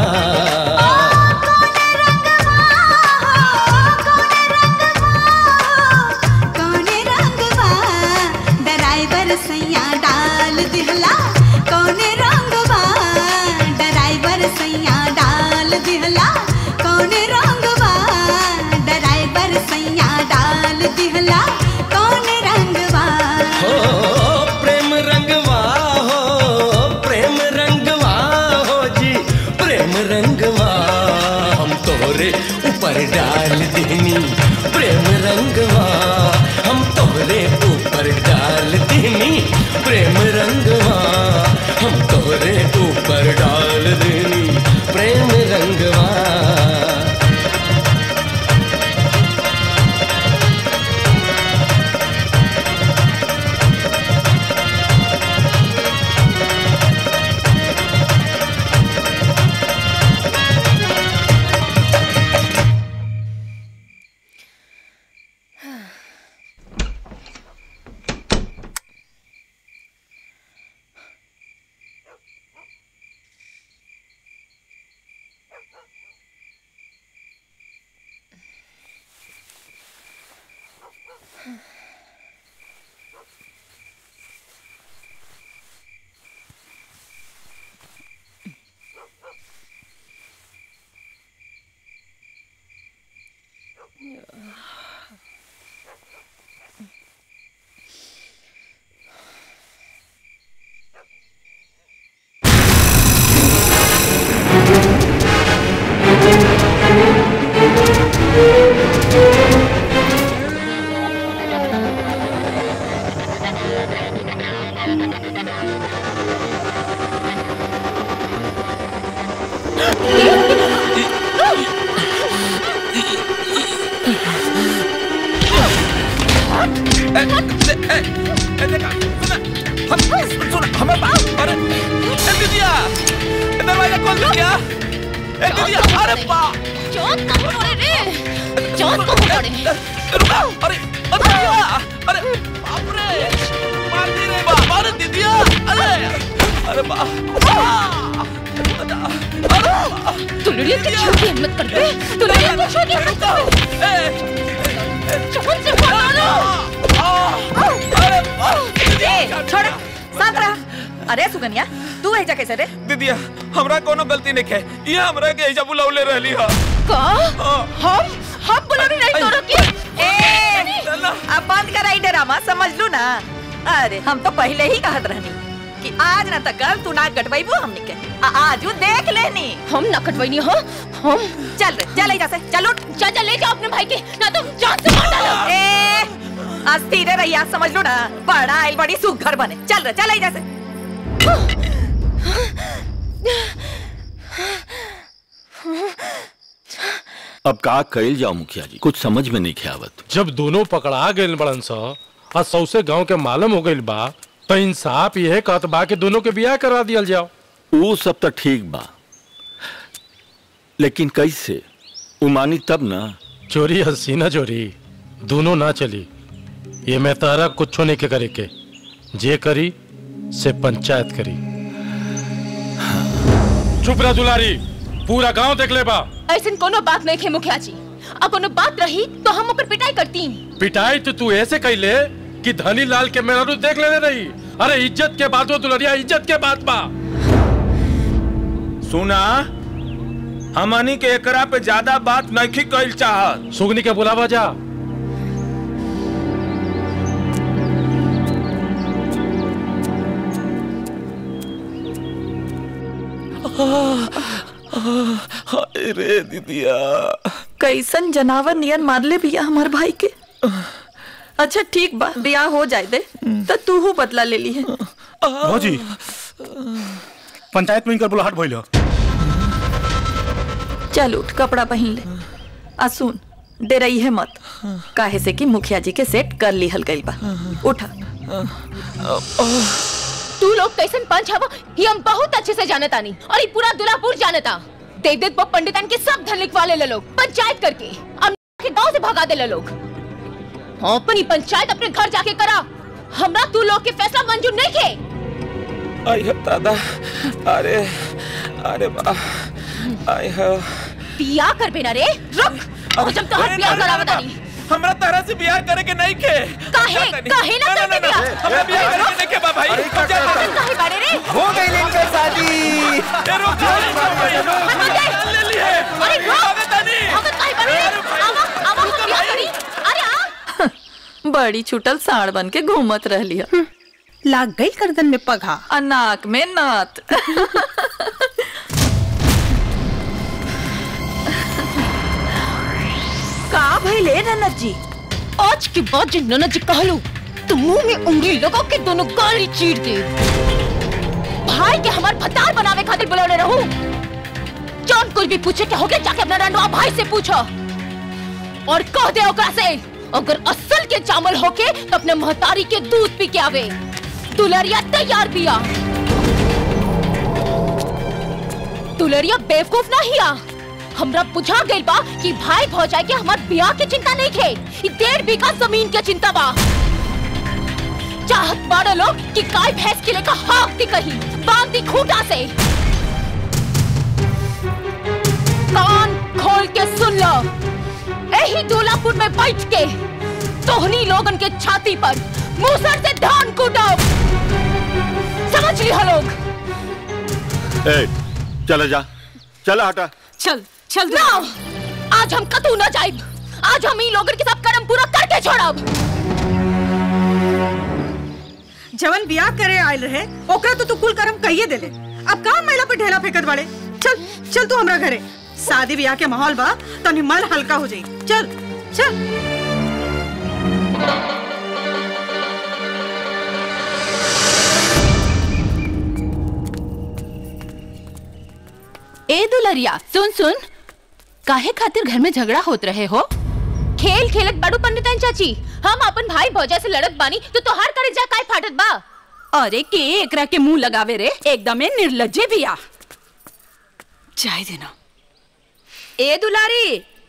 कौने रंगवा ड्राइवर सैया डाल दिहला कौने रंगवा ड्राइवर सैया डाल दिहला कौने रंगवा ड्राइवर सैया डाल दिहला कौने रंगवा हो प्रेम रंगवा हो प्रेम रंगवा हो जी प्रेम रंगवा हम तोहरे ऊपर डाल देनी प्रेम रंगवा हम तोहरे ऊपर डाल देनी प्रेम रंगवा हम तोहरे ऊपर डाल देनी प्रेम रंगवा हमें बात अरे ए दीदिया ए दरवाजा खोल दीदिया ए दीदिया अरे बा चोट कब पड़े रे चोट कब पड़े रुका अरे अरे दीदिया अरे बाप रे मार दी रे बा अरे दीदिया अरे अरे बा तू लड़िया के छोड़ के हिम्मत कर बे तू लड़िया को छोड़ के हिम्मत कर चोट से मारो ए, छोड़ शांत रह अरे सुगनिया तू ऐजा कैसे रे दीदिया हमरा कोनो गलती नहीं है ये हमरा के ऐजा बुलावले रहली हा का हम हम बुलाने नहीं तोरो की ए अब बंद कर आई ड्रामा समझ लू ना अरे हम तो पहले ही कहत रहनी कि आज ना तक कल तू नाक कटवाईबू हमनी के आ, आज उ देख लेनी हम ना कटवाईनी हो हम चल रे चल ऐजा से चल उठ जा जा ले जाओ अपने भाई के ना तो जान से मार डालो ए आज धीरे रहिया समझ लो ना बड़ा आइल बड़ी सुघर बने चल रे चल ऐजा से अब का कइल जाओ मुखिया जी कुछ समझ में नहीं आवत जब दोनों पकड़ा गए बड़न सा और सौसे गांव के मालूम हो गइल बा तो इंसाफ यह कहत बा कि दोनों के बियाह करा दियल जाओ वो सब तो ठीक बा लेकिन कैसे उमानी तब ना चोरी हंसी ना चोरी दोनों ना चली ये मैं तारा कुछ नहीं के करे के जे करी से पंचायत करी चुप रह दुलारी पूरा गांव देख ले बा ऐसे कोनो बात नहीं खे मुखिया जी अब कोनो बात रही तो हम ऊपर पिटाई करती पिटाई तो तू ऐसे कैले कि धनी लाल के मेहरू देख लेने रही अरे इज्जत के बात हो दुलरिया इज्जत के बात बा सुना हमनी के एकरा पे ज्यादा बात नहीं कइल चाहत सुगनी के बुलावा जा हाय रे दीदिया कैसन जनावर नियन मार ले बिया हमार भाई के अच्छा ठीक बा ब्याह हो जाए दे तो तू हूँ बदला ले ली है भौजी पंचायत में इनकर बुलाहट भइल ह। चल उठ कपड़ा पहन ले आ सुन डरई है मत काहे से कि मुखिया जी के सेट कर लिहल गइल बा उठा तू लोग कैसन पंच हवा ये हम बहुत अच्छे से जानता नहीं और ये पूरा दुलापुर जानता देख देख वो पंडितन के सब धन लिखवा ले लोग पंचायत करके अब के गांव से भगा दे ले लोग अपनी पंचायत अपने घर जाके करा हमरा तू लोग के फैसला मंजूर नहीं के आई हो दादा अरे अरे बा आई हो बिया कर बेना रे रुक और जब तोहर बिया करावत नहीं हमरा तरह से बियाह करे के नहीं के काहे काहे ना करते बिया हमरा बियाह करे के नहीं के बा भाई हम जा काहे बाड़े रे हो गई इनके शादी ए रुक ले ली है अरे रुक हम काहे बाड़े रे आवा आवा हम बिया करी अरे आ बड़ी छुटल साड़ बन के घूमत रहली है लाग गई गर्दन में पघा और नाक में नात का भइले ननद जी आज के बाद जो ननद जी कहलू तो मुंह में उंगली लगा के दोनों गाली चीर दे भाई के हमार भतार बनावे खातिर बुलाने रहू जौन कुछ भी पूछे के होगे जाके अपना रंडवा भाई से पूछो और कह दे ओकरा से अगर असल के चावल होके तो अपने महतारी के दूध पी के आवे दुलरिया तैयार पिया दुलरिया बेवकूफ ना हिया हमरा बुझा गइल बा कि भाई भौजाई के हमार बियाह के चिंता नहीं खे ई डेढ़ बीघा जमीन के चिंता बा चाहत बाड़े लोग कि गाय भैंस के लेकर हाक दी कहीं बांध दी खूंटा से कान खोल के सुन लो यही दूल्हापुर में बैठ के तोहनी लोगन के छाती पर मूसर से धान कूटो समझ लिया लोग ए चला जा चला हटा चल चल ना आज हम कतू ना जाइब आज हम ई लोगन के सब कर्म पूरा करके छोड़ब जवन बियाह करे आयल रहे ओकरा तो तू कुल करम कहिए देले अब का महिला पे ढेला फेंकत बाड़े चल चल तू हमरा घरे शादी ब्याह के माहौल बा तनी मन हल्का हो जाई चल चल ए दुलरिया सुन सुन काहे खातिर घर में झगड़ा होत रहे हो खेल खेलत बाड़ू पंडितन चाची हम अपन भाई भौजा से लड़त बानी तो तोहार करे जा काय फाटत बा अरे के एकरा के मुंह लगावे रे एकदमे निर्लज्जे बिया जाय देना ए दुलारी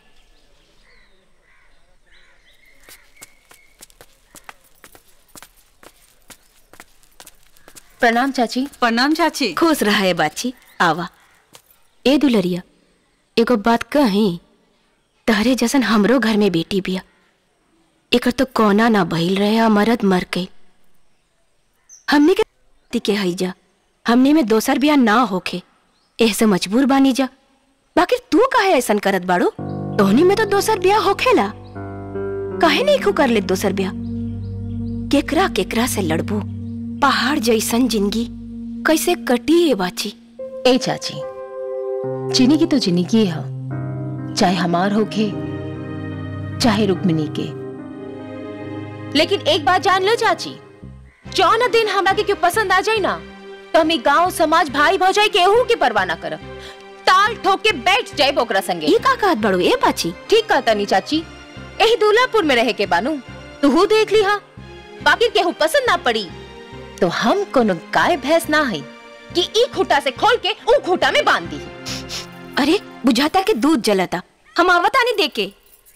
प्रणाम चाची प्रणाम चाची खुश रहा है बाची आवा ए दुलरिया एगो बात कही तहरे जैसन हमरो घर में बेटी बिया एकर तो कोना ना बहिल रहे आ मरद मर गई हमने के के हईजा हमने में दोसर बिया ना होखे ऐसे मजबूर बानी जा बाकी तू काहे ऐसन करत बाड़ू तोहनी में तो दोसर बिया होखेला काहे नहीं खू कर ले दोसर बिया केकरा केकरा से लड़बू पहाड़ जैसन जिंदगी कैसे कटी है बाची ए चाची जिंदगी तो जिंदगी है चाहे हमार होके चाहे रुक्मिनी के लेकिन एक बात जान लो चाची जौन दिन हमरा के क्यों पसंद आ जाए ना तो हम गांव समाज भाई भौजाई केहू की परवाह ना करब ताल ठोक के बैठ जाए ओकरा संगे ये का कहत बड़ू ए बाची ठीक कहता नी चाची यही दूल्हापुर में रहे के बानू तू देख ली हा बाकी केहू पसंद ना पड़ी तो हम कोनो गाय भैंस ना है कि ई खूटा से खोल के ऊ खूटा में बांध दी अरे बुझाता के दूध जलता हम आवत आने देके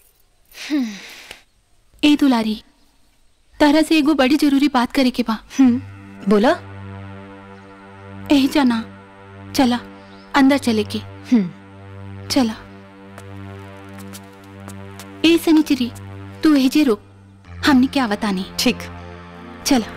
ए दुलारी तारा से एगो बड़ी जरूरी बात करे के बा बोला एही जाना चला अंदर चले के चला ए सनीचरी तू एही जे रुक हमने क्या बतानी ठीक चला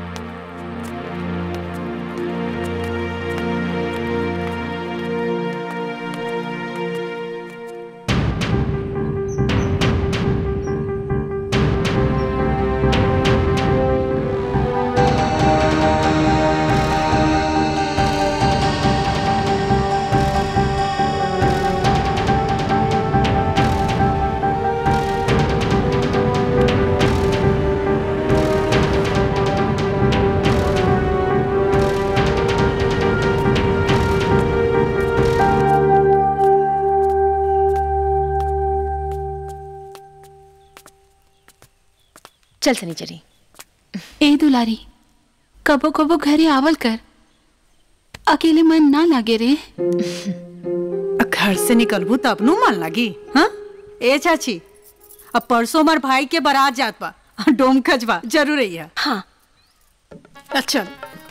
चल सनीचरी ए दुलारी कबो कबो घरे आवल कर अकेले मन ना लागे रे घर से निकलबू तब नु मन लगी हाँ ए चाची अब परसों हमार भाई के बारात जात बा डोमकच बा जरूर है हाँ अच्छा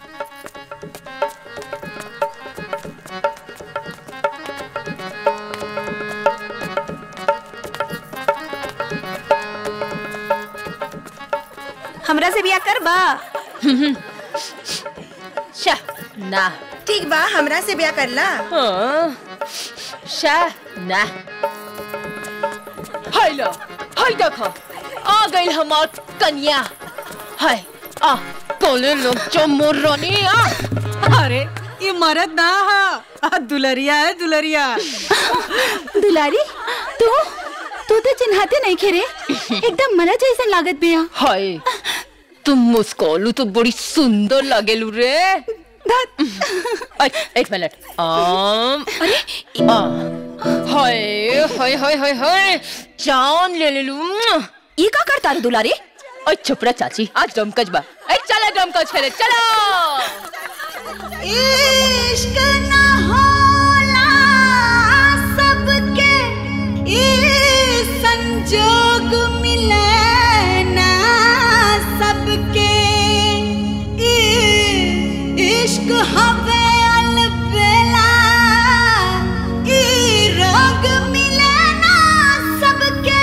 हमरा से बिया कर बा शा ना ठीक बा हमरा से ब्याह करला हाँ शा ना हाय लो हाय देखो आ गई हमार कन्या हाय आ कोले लोग जो मोर रानी आ अरे ये मरद ना हा आ, दुलरिया है दुलरिया दुलारी तू तू तो चिन्हाते नहीं खेरे एकदम मना जैसन लागत बिया हाय तुम मुस्कोलू तो बड़ी सुंदर लागेलू रे अय, एक मिनट आम अरे हाय हाय हाय हाय हाय जान ले ले लू ये का करता रे दुलारी ओए छुपरा चाची आज डमकच बा ए चला डमकच खेले चलो इश्क ना होला सबके ई संजोग मिले ना सबके ई इश्क हवे अलबेला ई रोग मिले ना सबके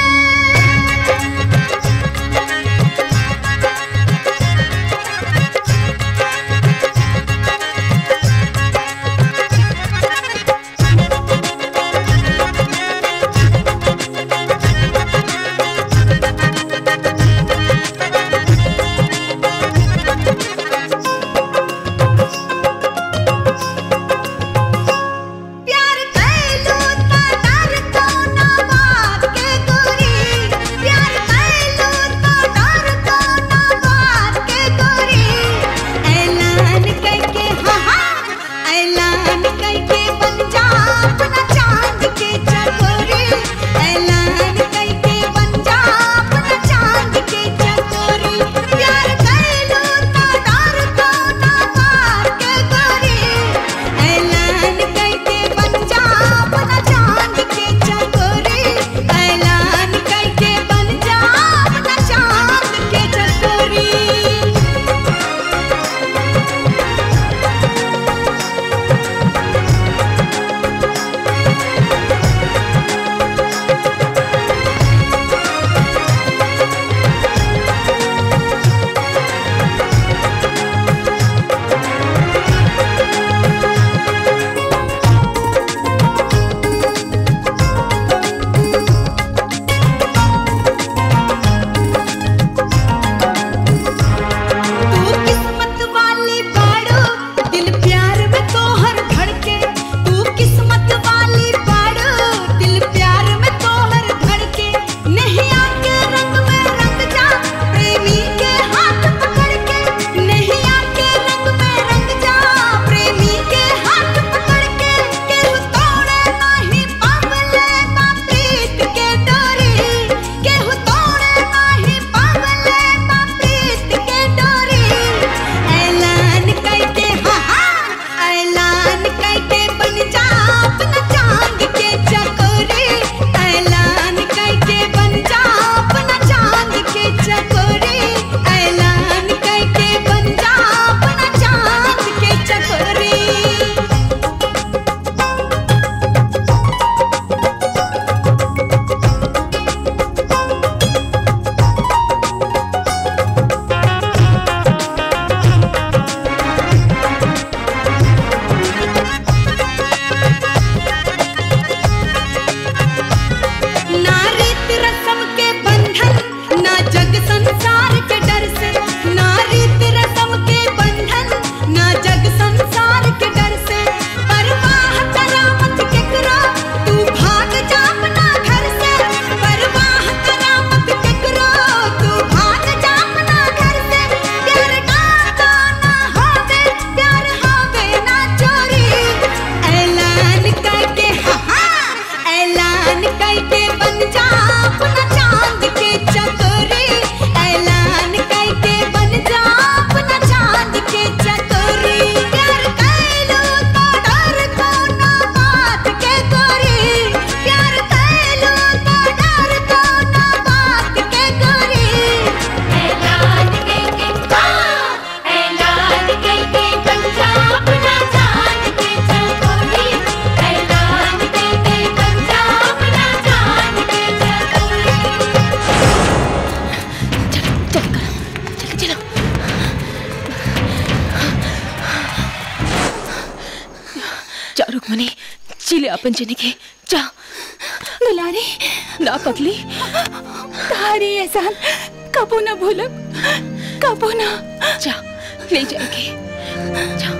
जा रुक्मणी चिले अपन जने के जा दुलारी ना पगली तारी एहसान कबो ना भूलब कबो ना जा ले जाएगी जा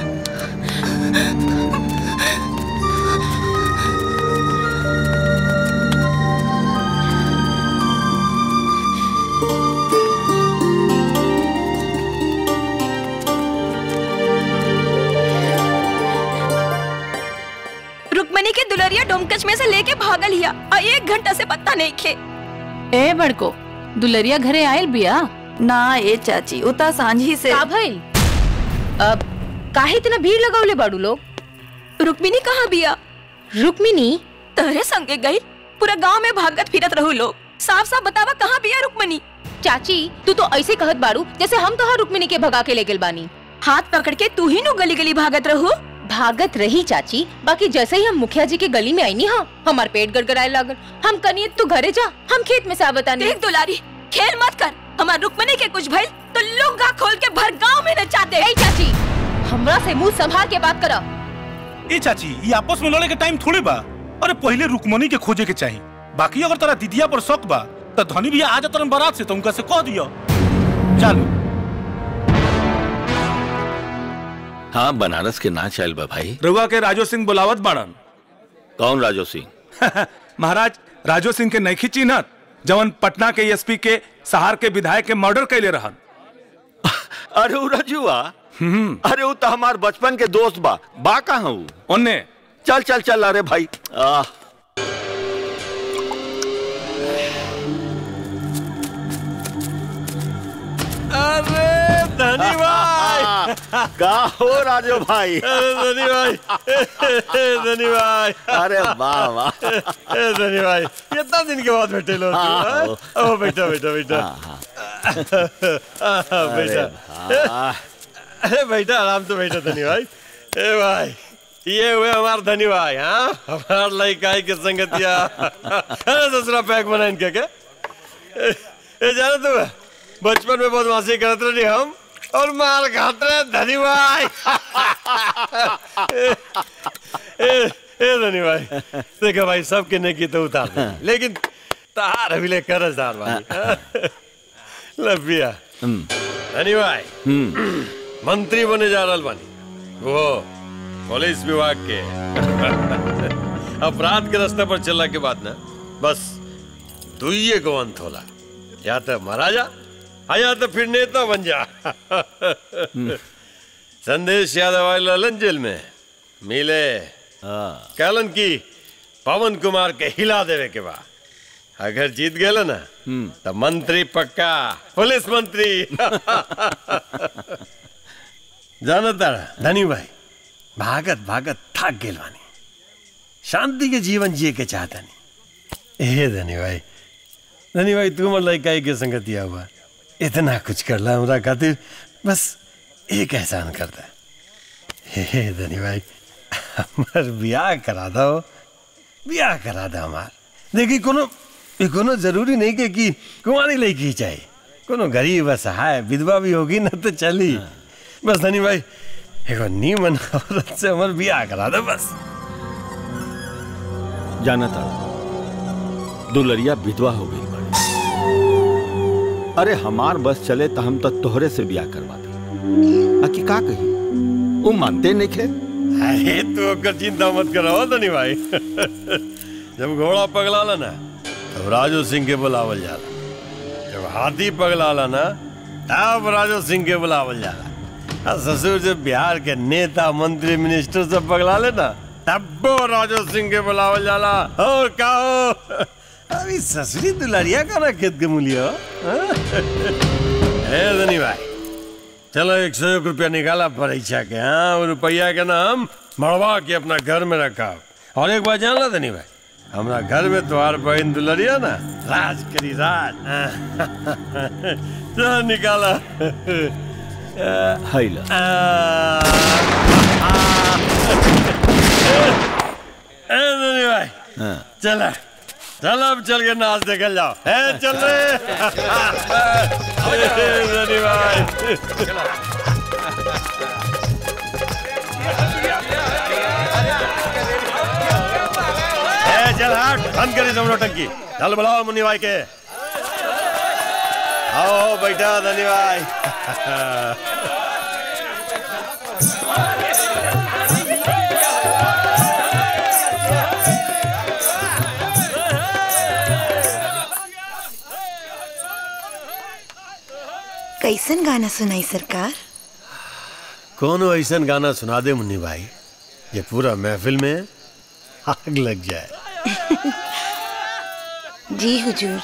रुक्मणी के दुलरिया डोमकच में से लेके भागल हिया और एक घंटा से पत्ता नहीं खे ए बड़को दुलरिया घरे आयल बिया ना ए चाची उता सांझी से का भइल अब काहे इतना भीड़ लगावले बाड़ू लोग रुक्मिनी कहाँ बिया रुक्मिनी तहरे संगे गई पूरा गांव में भागत फिरत रहू लोग साफ साफ बतावा कहाँ बिया रुक्मणी चाची तू तो ऐसे कहत बाड़ू जैसे हम तो रुक्मिनी के भगा के ले गेल बानी हाथ पकड़ के तू ही नु गली गली भागत रहू भागत रही चाची बाकी जैसे ही हम मुखिया जी के गली में आई नी हाँ हमार पेट गड़गड़ाए लागल हम कनिए तू घरे जा हम खेत में साबत आने देख दुलारी खेल मत कर हमार रुक्मणी के कुछ भइल तो लुंगा खोल के भर गांव में नचा दे चाची हमरा से मुंह संभाल के बात करा ए चाची ये आपस में लड़े के टाइम थोड़े बा अरे पहले रुकमनी के खोजे के चाहिए बाकी अगर तेरा दीदिया पर शक बा तो धनी भैया आ जाता बारात से तो उनका से कह दियो चलो हाँ बनारस के ना चल बा भाई रउआ के राजो सिंह बुलावत बाड़न कौन राजो सिंह महाराज राजो सिंह के नैखी चिन्हत जवन पटना के एसपी के सहार के विधायक के मर्डर कैले रहन अरे उ रजुआ अरे उ तो हमार बचपन के दोस्त बा बा कहाँ उ ओन्ने चल चल चल अरे भाई आह अरे धनी भाई का हो राजो भाई अरे धनी भाई धनी भाई अरे वाह वाह धनी भाई कितना दिन के बाद बैठे लोग हाँ, ओ बेटा बेटा बेटा हाँ, बेटा अरे बेटा आराम से बैठा धनी भाई ए भाई ये हुए हमार धनी भाई हाँ हमार लड़का के संगतिया अरे दूसरा पैक बना इनके के ए जाना तू बचपन में बदमाशी करते रहे हम और मार खाते रहे धनी भाई ए, ए धनी भाई देखो भाई सबके नेकी तो उतार दे लेकिन तार अभी ले करजदार भाई लबिया धनी भाई मंत्री बने जा रहा बानी वो पुलिस विभाग के अपराध के रास्ते पर चलने के बाद ना बस दुइये को अंत होला या तो महाराजा या तो फिर नेता बन जा संदेश यादव आए ललन जेल में मिले कहलन की पवन कुमार के हिला देवे के बाद अगर जीत गए ना तो मंत्री पक्का पुलिस मंत्री जानता धनी भाई भागत भागत थक गेल बानी शांति के जीवन जिए के चाहता नहीं ए धनी भाई धनी भाई तू मतलब लड़का के संगतिया हुआ इतना कुछ कर ला हमरा खातिर बस एक एहसान करता हे धनी भाई हमार ब्याह करा दो ब्याह करा दो हमार देखी कोनो ये कोनो जरूरी नहीं के कि कुमारी लड़की चाहिए कोनो गरीब असहाय विधवा भी होगी ना तो चली बस धनी भाई एगो नीमन औरत से हमार ब्याह करा दो बस जाना था दुलरिया विधवा हो गई बड़ी अरे हमार बस चले तो हम तो तोहरे से ब्याह करवा दे आखि का कही वो मानते नहीं खे अरे तू ओकर चिंता मत कराओ धनी भाई जब घोड़ा पगलाला ना तब राजू सिंह के बुलावल जाला जब हाथी पगलाला ना तब राजू सिंह के बुलावल जाला आ ससुर जब बिहार के नेता मंत्री मिनिस्टर सब पगला ले ना तब वो राजू सिंह के बुलावल जाला और कहो अभी ससुरी दुलारिया का ना खेत के मूल्य है धनी भाई चलो एक सौ एक रुपया निकाला परीक्षा के हाँ वो रुपया के नाम मड़वा के अपना घर में रखा और एक बात जान ला धनी भाई हमारा घर में तुम्हार बहन दुलरिया ना राज करी राज चलो निकाला हैला ए धनी भाई हाँ। चला चल अब चल के नाच देखल जाओ है चल रे ए, धनी भाई चल हट बंद करी सब नौटंकी चल बुलाओ मुन्नी भाई के आओ बैठा धनी भाई कैसन गाना सुनाई सरकार कोनो ऐसा गाना सुना दे मुन्नी भाई ये पूरा महफिल में आग लग जाए जी हुजूर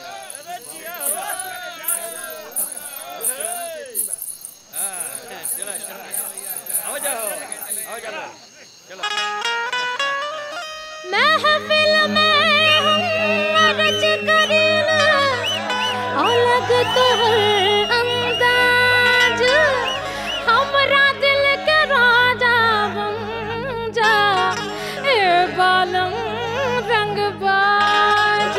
महफिल में हम अर्ज करीना अलग तोहर अंदाज हमरा दिल के राजा बन जा ए बालम रंगबाज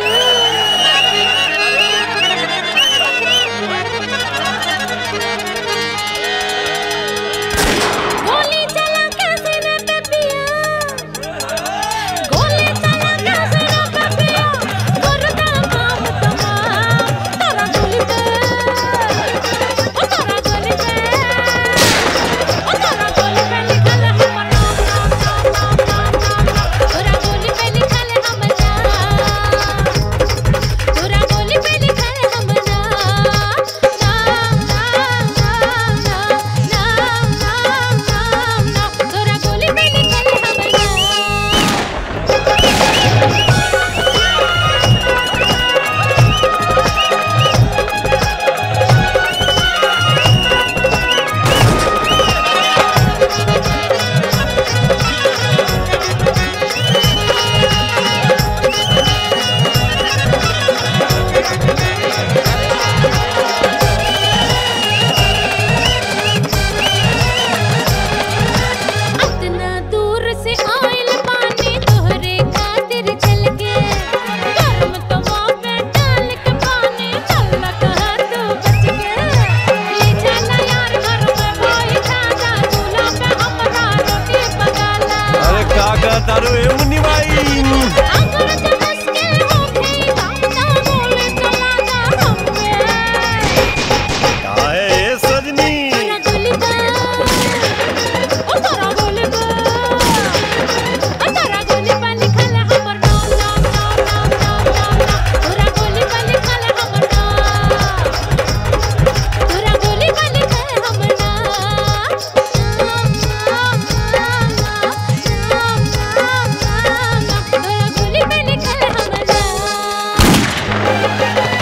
गोली चला के सीने पे पिया गोली चला के सीने पे पिया गुर्दा माम तमाम तारा गोली पे ओ तारा गोली पे ओ तारा गोली पे लिखल है हमर नाम नाम नाम नाम नाम नाम तोरा गोली पे लिखल है हमर नाम तोरा गोली पे लिखल है हमर नाम नाम नाम नाम नाम नाम नाम नाम नाम तोरा गोली पे लिखल है हमर इतना दूर से आइल पानी तोहरे खातिर चल के गर्म तवा पे डाल के पानी चल कहा तू बच के ले चला यार घर में भाई खाजा चूल्हा पे हमरा रोटी पकाला अरे का का तारू ए मुन्नी भाई अगर जबस के होखे दामदा बोले चला जा हम पे काहे ए सजनी तोरा गोली बा ओ तोरा गोली बा ओ तोरा गोली बा लिखल है हमर नाम नाम नाम नाम नाम नाम तोरा गोली बा लिखल है हमर नाम तोरा गोली बा लिखल है हमर नाम नाम नाम नाम नाम नाम नाम तोरा गोली बा लिखल है हमर नाम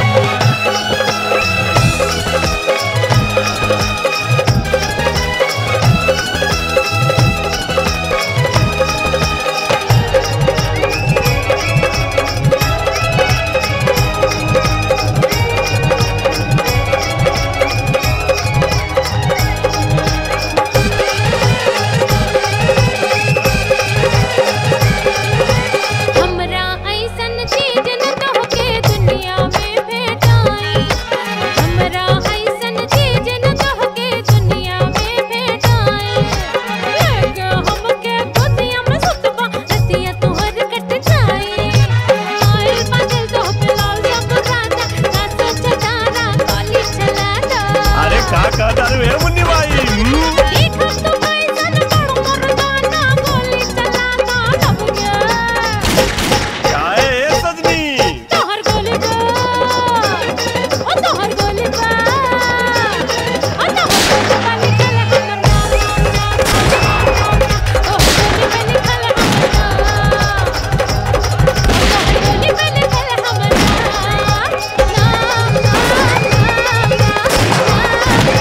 हमरा ऐसन चीज न तोहके दुनिया में भेटाई हमरा ऐसन चीज न तोहके दुनिया में भेटाई लगे हमके गोदिया में सुतबा रतिया तोहर कट जाई आइल बादल तो पे लाल सब राजा ना सोच तारा कॉली चला दो अरे का का तारू ए मुन्नी भाई हम्म? देखो तो ऐसन बड़ मर्दाना गोली चला दो लब गया काहे ए सजनी तोहर गोली बा ओ तोहर गोली बा ओ तोहर गोली बा लिखल है हमर नाम नाम नाम नाम नाम तोहर गोली बा लिखल है हमर नाम तोहर गोली बा लिखल है हमर नाम नाम नाम नाम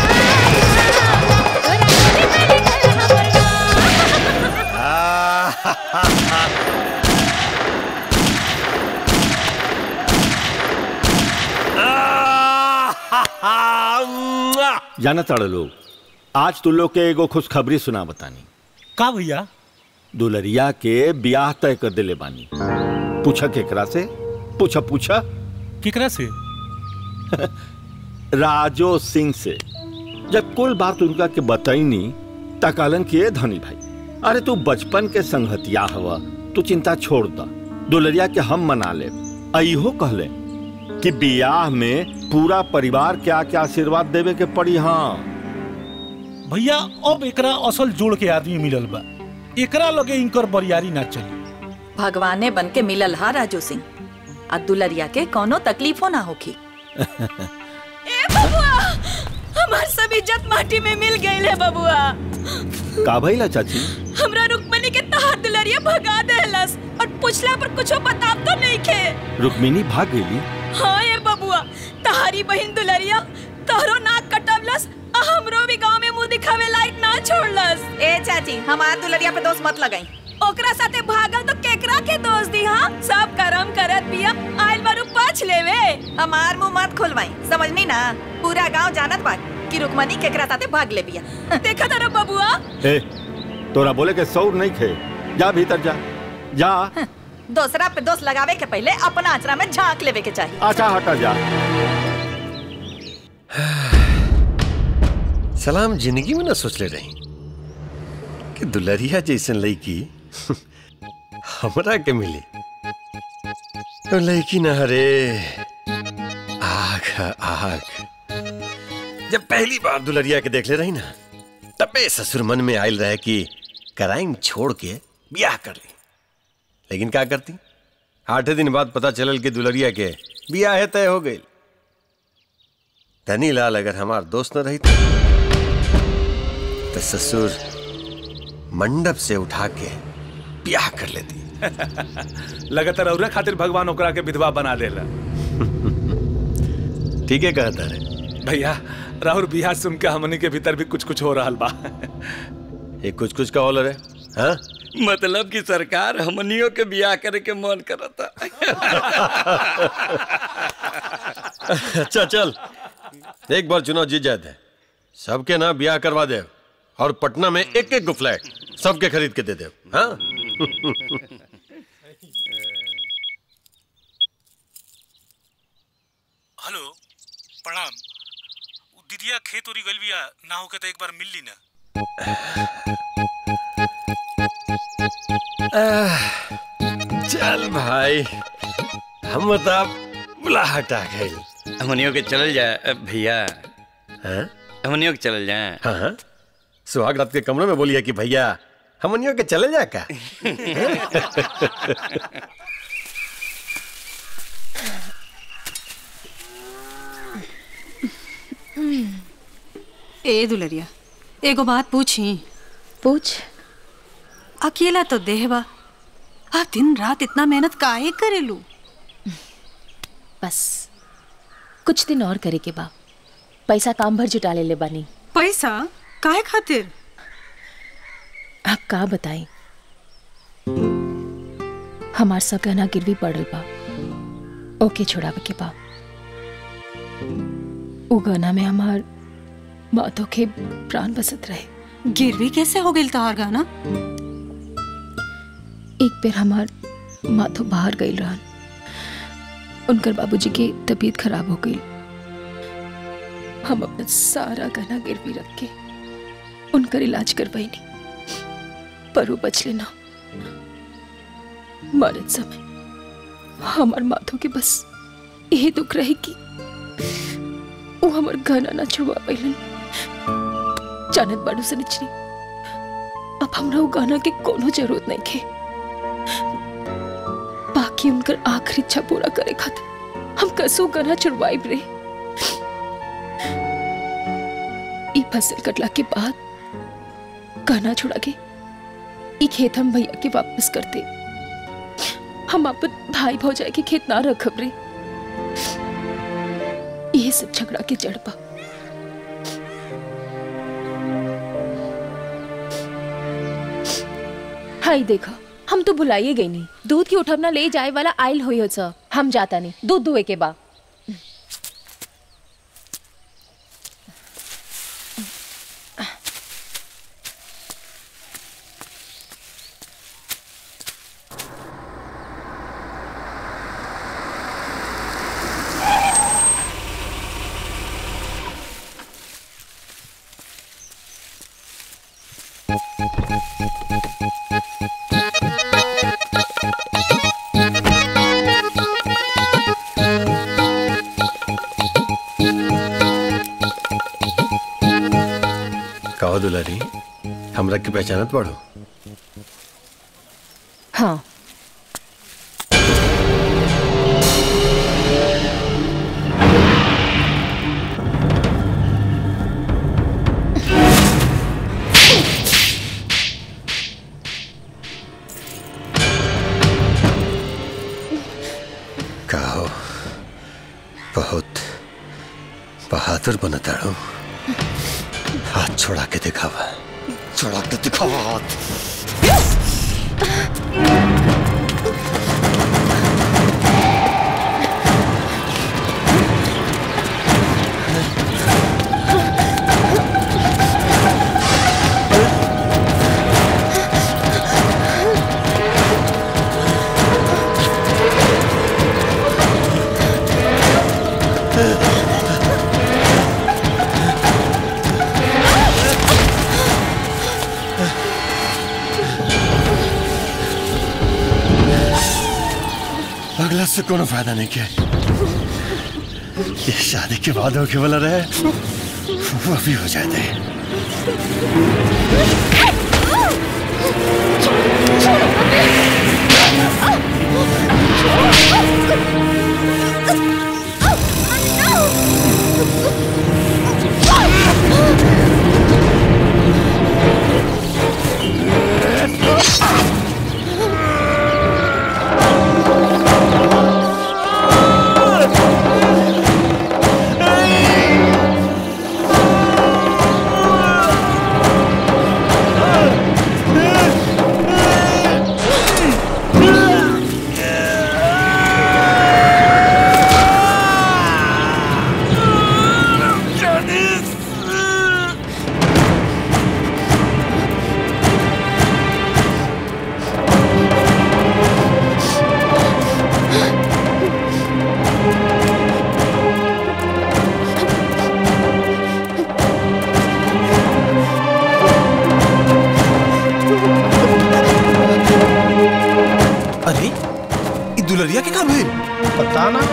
जाना ताड़ लोग आज तू लोग के एगो खुशखबरी सुना बतानी का भैया दुलरिया के ब्याह तय कर दिले बानी पूछा केकरा से पूछा पूछा केकरा से राजो सिंह से जब कुल बात उनका के बताईनी तकालन किए धनी भाई अरे तू बचपन के संगतिया हवा तू चिंता छोड़ दा दुलरिया के हम मना ले इहो कहले कि बियाह में पूरा परिवार के आके आशीर्वाद देवे के पड़ी हाँ भैया अब एकरा असल जोड़ के आदमी मिलल बा एकरा लगे इनकर बरियारी ना चली भगवाने बन के मिलल हा राजू सिंह आ दुलरिया के कोनो तकलीफो ना होखी ए बबुआ हमार सब इज्जत माटी में मिल गई है बबुआ का भइला चाची हमरा रुक्मणी के तहार दुलरिया भगा देलस और पूछला पर कुछो बताब तो नहीं खे रुक्मिनी भाग गई हाँ ये बबुआ तहारी बहन दुलरिया तहरो नाक कटवलस आ हमरो भी गांव में मुंह दिखावे लायक ना छोड़लस ए चाची हमार दुलरिया पे दोस्त मत लगाई ओकरा साथे भागल तो केकरा के दोस्त दी हाँ सब करम करत बिया आइल बारू पाछ लेवे हमार मुंह मत खोलवाई समझनी ना पूरा गांव जानत बा कि रुकमनी केकरा साथे भाग ले बिया देखा तारा बबुआ ए तोरा बोले के सौर नहीं खे जा भीतर जा जा दूसरा पे दोस्त लगावे के पहले अपना आचरा में झांक लेवे के चाहिए अच्छा हटा जा सलाम जिंदगी में ना सोचले रही कि दुलरिया जैसन लड़की हमरा के मिली तो लड़की ना हरे आग आग जब पहली बार दुलरिया के देख ले रही ना तबे ससुर मन में आयल रहे कि क्राइम छोड़ के ब्याह कर ली लेकिन क्या करती आठे दिन बाद पता चलल कि दुलरिया के ब्याह तय हो गई धनी लाल अगर हमार दोस्त न रही तो ससुर मंडप से उठा के ब्याह कर लेती लगातार और खातिर भगवान ओकरा के विधवा बना देला ठीक है कहता रे भैया राहुल बिहार सुन के हमनी के भीतर भी कुछ कुछ हो रहा बा ये कुछ कुछ का ऑलर है हाँ मतलब कि सरकार हमनियों के बियाह करे के मन करता अच्छा चल एक बार चुनाव जीत जाते हैं सबके ना ब्याह करवा दे और पटना में एक एक गो फ्लैट सबके खरीद के दे दे हाँ हेलो प्रणाम उ दीदिया खेत उरी गइल बिया ना होके तो एक बार मिल ली ना आह, चल भाई हम बता बुलाहट आ गई हमनियों के चलल जाए भैया हाँ हमनियों के चलल जाए हाँ हाँ सुहाग रात के कमरे में बोलिए कि भैया हमनियों के चले जा का ए दुलरिया एगो बात पूछी पूछ अकेला तो देहबा आप दिन रात इतना मेहनत काहे करेलू बस कुछ दिन और करे के बा पैसा काम भर जुटा ले ले बानी पैसा काहे खातिर आप का बताई हमार सब गहना गिरवी पड़ल बा ओके छोड़ावे के बा उ गहना में हमार माथो के प्राण बसत रहे गिरवी कैसे हो गई तहार गाना एक बेर हमार माथो बाहर गई रहन उनकर बाबूजी के तबीयत खराब हो गई हम अपना सारा गहना गिरवी रख के उनकर इलाज करवाईनी पर वो बच लेना मरत समय हमार माथों के बस यही दुख रहे कि वो हमार गहना ना छुड़वा पैलन जानत बाड़ू से निचनी अब हमरा वो गहना के कोनो जरूरत नहीं खे बाकी उनकर आखिरी इच्छा पूरा करे खातिर हम कसो गहना छुड़वाई रे ई फसल कटला के बाद गहना छुड़ा के ई खेत हम भैया के वापस करते हम अपन भाई भौजाई के खेत ना रखब रे ये सब झगड़ा के जड़ बा हाय देखा हम तो भुलाइए गई नहीं दूध की उठवना ले जाए वाला आयल हुई हो सर हम जाता नहीं दूध दुए के बा हमरा के पहचानत पढ़ो हाँ कहो बहुत बहादुर बनताड़ो हाथ छोड़ा के दिखावा छोड़ा के दिखावा हाथ अगला से कोनो फायदा नहीं किया ये शादी के बाद होके वाला रहे वो भी हो जाए दे अरे ये दुलरिया के काम है पता ना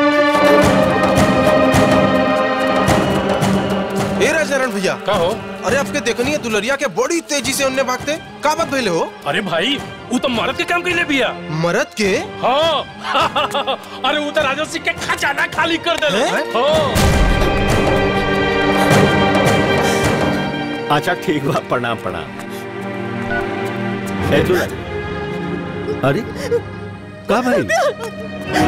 ए राजारण भैया का हो अरे आपके देखनी है दुलरिया के बड़ी तेजी से उन्ने भागते का बात भइले हो अरे भाई वो तो मरद के काम कैले बिया मरद के हाँ अरे वो तो राजा सिंह के खजाना खाली कर दे हैं? अच्छा ठीक बा प्रणाम प्रणाम ए दुल्हा अरे का भाई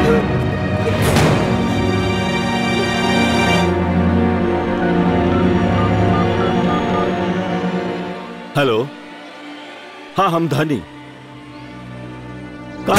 हेलो हाँ हम धनी का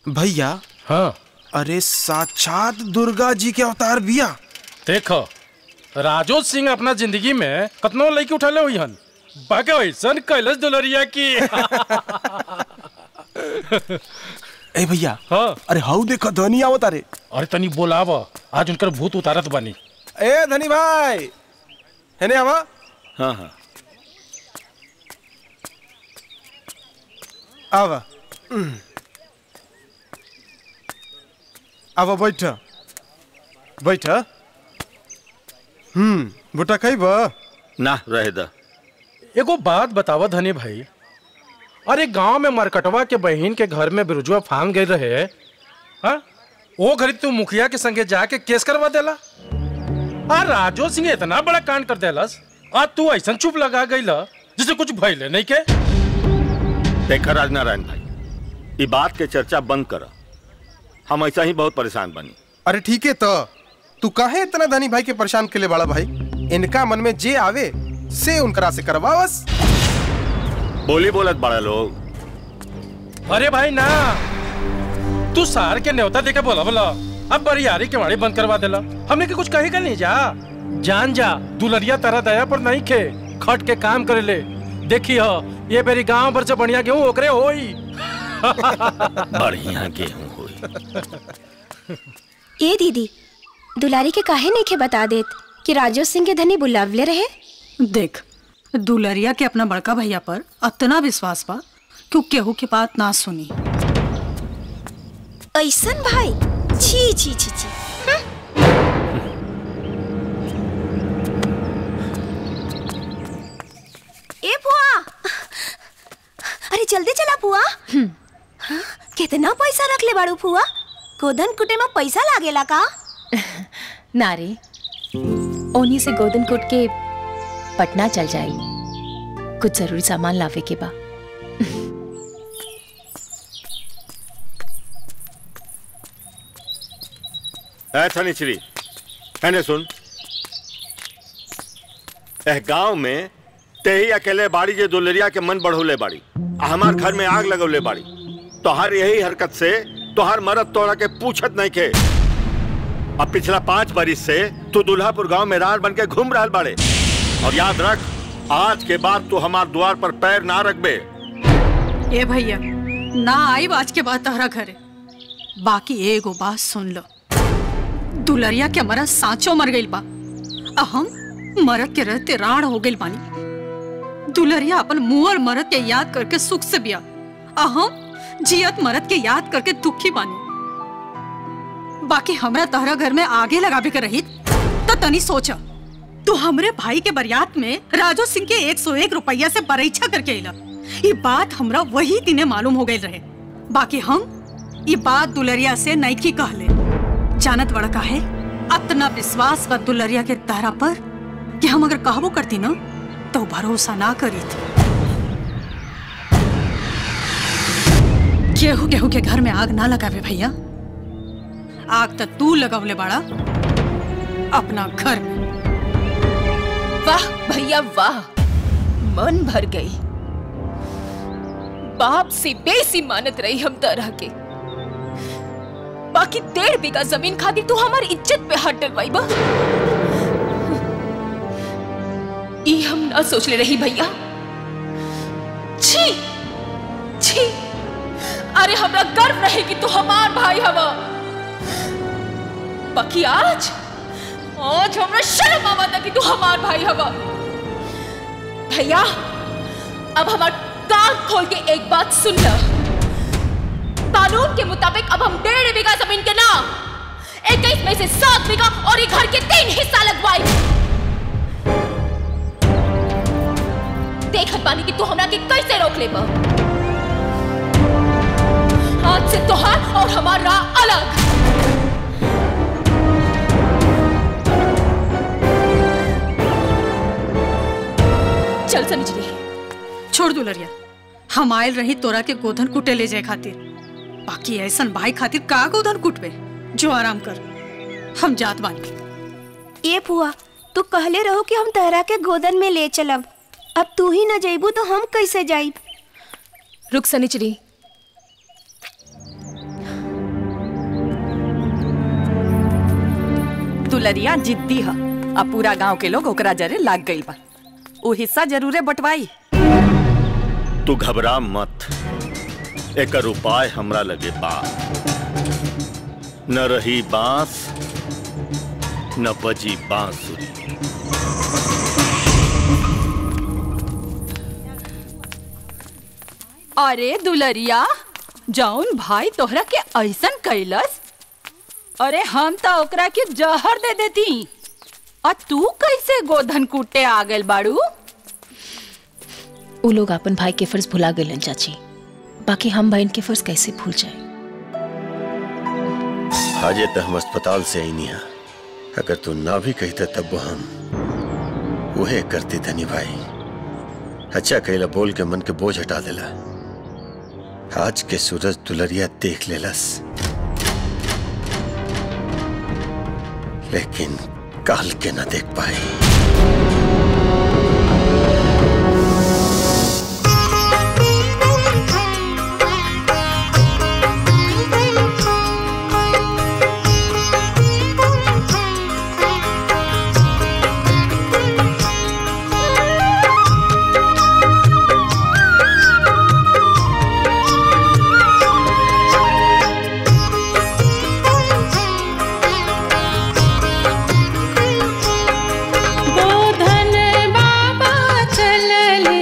भैया हाँ अरे साक्षात दुर्गा जी के अवतार बिया देखो राजो सिंह अपना जिंदगी में कतनो लड़की उठले हुई हन बाकी ऐसन कैलस दुलरिया की ए भैया हाँ अरे हाउ देखो धनी आवत अरे अरे तनी बोलाव आज उनकर भूत उतारत बानी ए धनी भाई है ने आवा हाँ हाँ आवा आवा बैठ बैठ हम्म बुटा खैब ना रहे द एगो बात बतावा धनी भाई अरे गांव में मरकटवा के बहन के घर में बिरुजुआ फांग गई रहे हाँ वो घड़ी तू मुखिया के संगे जाके केस करवा देला आ राजो सिंह इतना बड़ा कांड कर देलस आ तू ऐसा चुप लगा गई जिसे कुछ भइले नहीं के देखा राजनारायण भाई ये बात के चर्चा बंद कर हम ऐसा ही बहुत परेशान बनी अरे ठीक है तो तू काहे इतना धनी भाई के परेशान के लिए बड़ा भाई इनका मन में जे आवे से उनकरा से करवावस बोली बोलत बड़ा लोग अरे भाई ना तू सार के न्योता देके बोला बोला अब बरियारी के वाड़ी बंद करवा देला हमने के कुछ कही का नहीं जा जान जा दुलरिया तरह दया पर नहीं खे खट के काम करे ले देखी हो ये मेरी गांव भर से बढ़िया गेहूं ओकरे होई बढ़िया गेहूं होई ए दीदी दुलारी के काहे नहीं के बता देत कि राजो सिंह के धनी बुलावले रहे देख दुलरिया के अपना बड़का भैया पर इतना विश्वास बा कि उ केहू के बात ना सुनी ऐसन भाई छी छी छी छी ए बुआ अरे जल्दी चला बुआ हाँ, कितना पैसा रख ले बाड़ू फुआ गोधन कुटे में पैसा लागेला का नारे ओनी से गोदन कोट के पटना चल जाई कुछ जरूरी सामान लावे के बा ऐ शनिश्री मैंने सुन एह गांव में ते ही अकेले बाड़ी जे दुलरिया के मन बढ़ोले बाड़ी आ हमार घर में आग लगौले बाड़ी तोहार यही हरकत से तोहार मरद तोड़ा के पूछत नहीं के अब पिछला पांच बरिस से तू दुल्हापुर गांव में रार बन के घूम रहा बाड़े और याद रख आज के बाद तू हमार द्वार पर पैर ना रखबे ए भैया ना आई आज के बाद तहरा घरे बाकी एगो बात सुन लो दुलरिया के मरद साँचो मर गइल बा आ हम मरद के रहते राण हो गइल बानी दुलरिया अपन मुअर मरद के याद करके सुख से बिया आ हम जियत मरद के याद करके दुखी बानी बाकी हमरा तहरा घर में आगे लगावे के रही तो तनी सोचा तू हमरे भाई के बरियात में राजो सिंह के एक सौ एक रुपया से परीक्षा करके अला ये बात हमरा वही दिने मालूम हो गई रहे बाकी हम ये बात दुलरिया से नईकी कहले जानत बड़ा का है अतना विश्वास बा दुलरिया के तारा पर कि हम अगर कहबो करती ना तो भरोसा ना करी थी केहू केहू के घर में आग ना लगावे भैया आग तो तू लगवले बाड़ा अपना घर में वाह भैया वाह मन भर गई बाप से बेसी मानत रही हम तरह के बाकी डेढ़ बीघा जमीन खातिर तू हमारी इज्जत पे हाथ डलवाई बा ई हम ना सोच ले रही भैया छी छी अरे हमरा गर्व रहे कि तू हमार भाई हवा बाकी आज आज हमरा शर्म आवता कि तू हमार भाई हवा भैया अब हमार कान खोल के एक बात सुन ल कानून के मुताबिक अब हम डेढ़ बीघा जमीन के ना इक्कीस में से सात बीघा और ये घर के तीन हिस्सा लगवाई देखत बानी कि तू हमरा के कैसे रोक ले बा आज से तोहार और हमार राह अलग चल समझ छोड़ दुलरिया हम आयल रही तोरा के गोधन कुटे ले जाए खातिर बाकी ऐसन भाई खातिर का गोधन कुटबे जो आराम कर हम जात बानी ए फुआ तू कहले रहो कि हम तहरा के गोदन में ले चलब अब तू ही न जइबू तो हम कैसे जाइब रुक सनिचरी दुलरिया जिद्दी ह आ पूरा गांव के लोग ओकरा जरे लाग गइल बा उ हिस्सा जरूरे बंटवाई तू घबरा मत एकर उपाय हमरा लगे बा न रही बांस न बजी बांसुरी अरे दुलरिया जौन भाई तोहरा के ऐसन कैलस अरे हम तो ओकरा के जहर दे देती और तू कैसे गोधन कूटे आ गइल बाड़ू वो लोग अपन भाई के फर्ज भुला गए चाची बाकी हम बहन के फर्ज कैसे भूल जाए हाजे तो हम अस्पताल से आई नहीं अगर तू ना भी कहते तब वो हम वहे करती धनी भाई अच्छा कहला बोल के मन के बोझ हटा देला आज के सूरज दुलरिया देख लेलस लेकिन काल के ना देख पाए गोधन बाबा चलले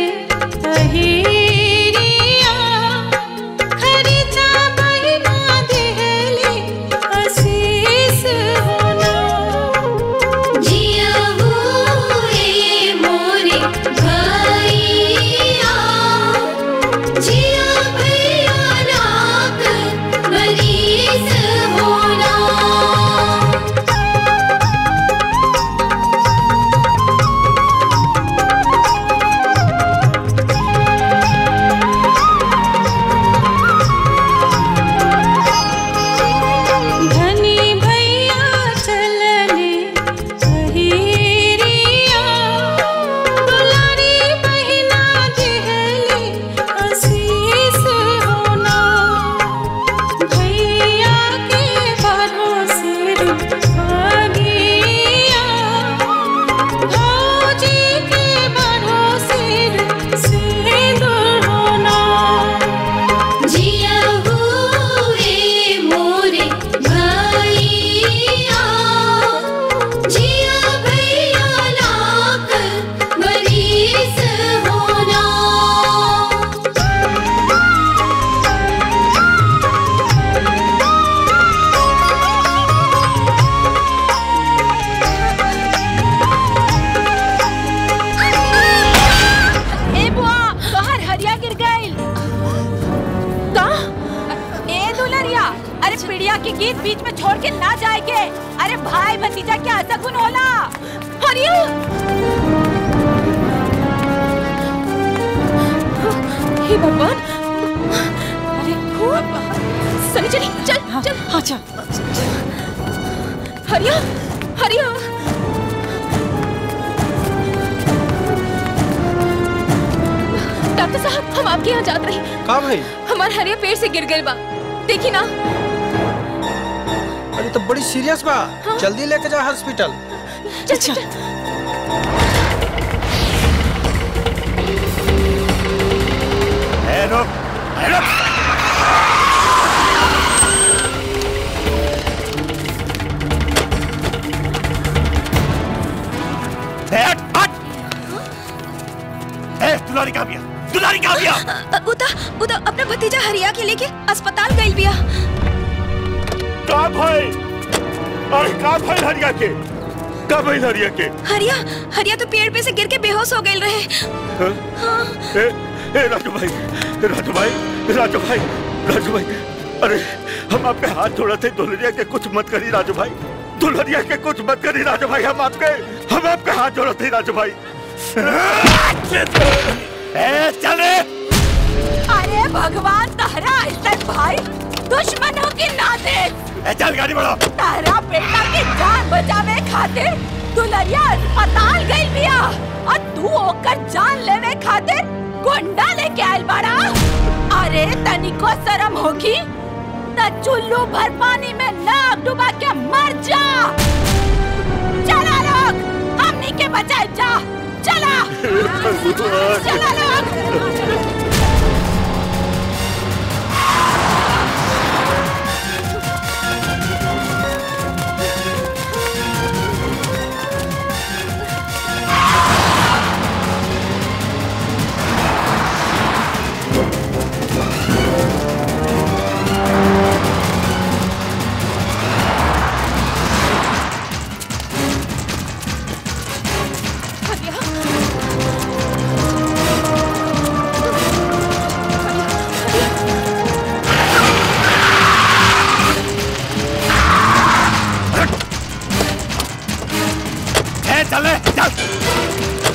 अहिरिया खरीचा बहिना देहले आशीष होना जिया हुए मोरे भैया जिया भैया रात बरीस होना धनी भैया चलले अहिरिया दुलारी बहिना देहले आशीष होना भैया के भरोसे रुपगिया भौजी के भरोसे सिंदूर होना जिया हुए मोरे भैया जिया भैया लाख बरीस होना ए बुआ तोहर हरिया गिर गइल का ए दुलरिया अरे पिड़िया के गीत बीच में छोड़ के ना जाए के अरे भाई भतीजा के ऐसा गुण होला हरिया हे भगवान अरे खूब सनी चली चल चल हाँ चल हरिया हरिया डॉक्टर साहब हम आपके यहाँ जात रही का भाई हमार हरिया पेड़ से गिर गइल बा देखी ना अरे तो बड़ी सीरियस बा जल्दी लेके जा हॉस्पिटल चल चल ए, रुक, ए, रुक। ए, हट, हट। ए, दुलारी कहाँ बिया दुलारी कहाँ बिया उता उता अपना भतीजा हरिया के लेके अस्पताल गइल बिया का भाई अरे का भाई हरिया के का भाई हरिया के हरिया हरिया तो पेड़ पे से गिर के बेहोश हो गइल रहे हाँ? ए, ए, राजू भाई राजू भाई राजू भाई राजू भाई अरे हम आपके हाथ जोड़ा थे दुल्हनिया के कुछ मत करी राजू भाई दुल्हनिया के कुछ मत करी राजू भाई हम आपके हम आपके हाथ जोड़ा थे राजू भाई ए, चले अरे भगवान तहरा ऐसा भाई दुश्मनों की ना दे ए, चल गाड़ी बढ़ाओ तहरा बेटा की जान बचावे खातिर दुलरिया अस्पताल गई बिया और तू ओकर जान लेवे खातिर गुंडा लेके आइल बाड़ा अरे तनिको शरम होगी न चुल्लू भर पानी में नाक डुबा के मर जा के बचाए जा चला चला लोग ए, चले चल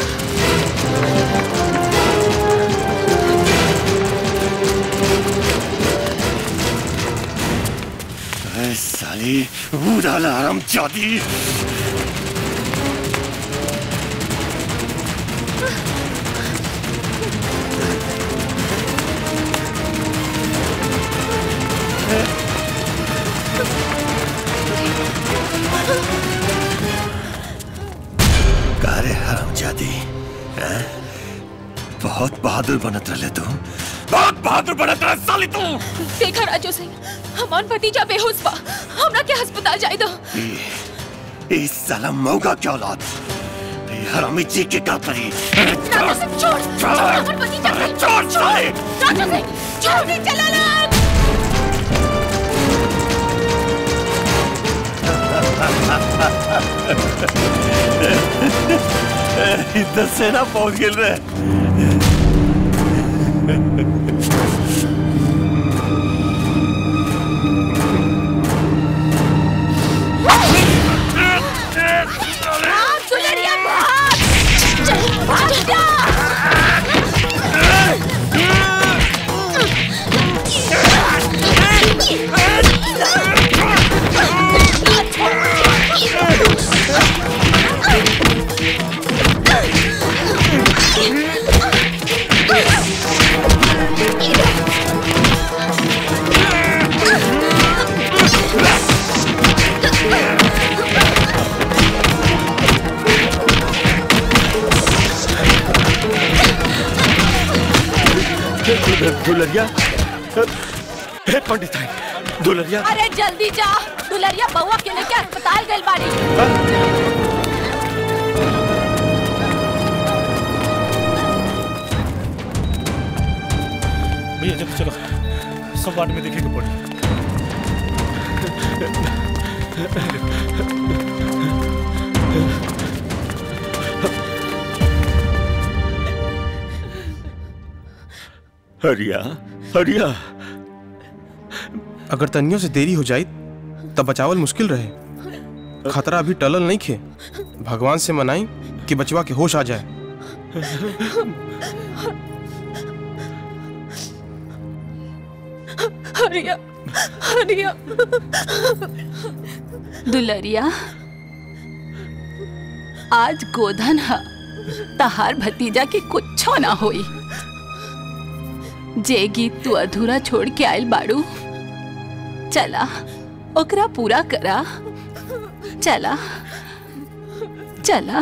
ए, साली उड़ाला आराम चादी कारे हराम जादी बहुत बहादुर बनत रहे तू बहुत बहादुर बनत रहे साली तू देखा राजू सिंह हमार भतीजा बेहोश बा हमरा के अस्पताल जाए दो इस साला मौका क्या औलाद ये हरामी जी के का करी राजू सिंह छोड़ छोड़ हमार भतीजा अरे छोड़ साली राजू सिंह छोड़ नहीं चला लोग इधर सेना पहुंच गए रे भाग सुनरिया भाग भाग जा दुलरिया हे पंडित है दुलरिया अरे जल्दी जा दुलरिया बउआ के लेके अस्पताल गइल बाड़ी भैया जल्दी चलो सब वार्ड में देखेंगे पड़ी हरिया हरिया अगर तनियों से देरी हो जाए तब बचावल मुश्किल रहे खतरा अभी टलल नहीं खे भगवान से मनाई कि बचवा के होश आ जाए हरिया हरिया दुलरिया आज गोधन ह तहार भतीजा के कुछो ना होई जे गीत तू अधूरा छोड़ के आयल बाड़ू चला ओकरा पूरा करा चला चला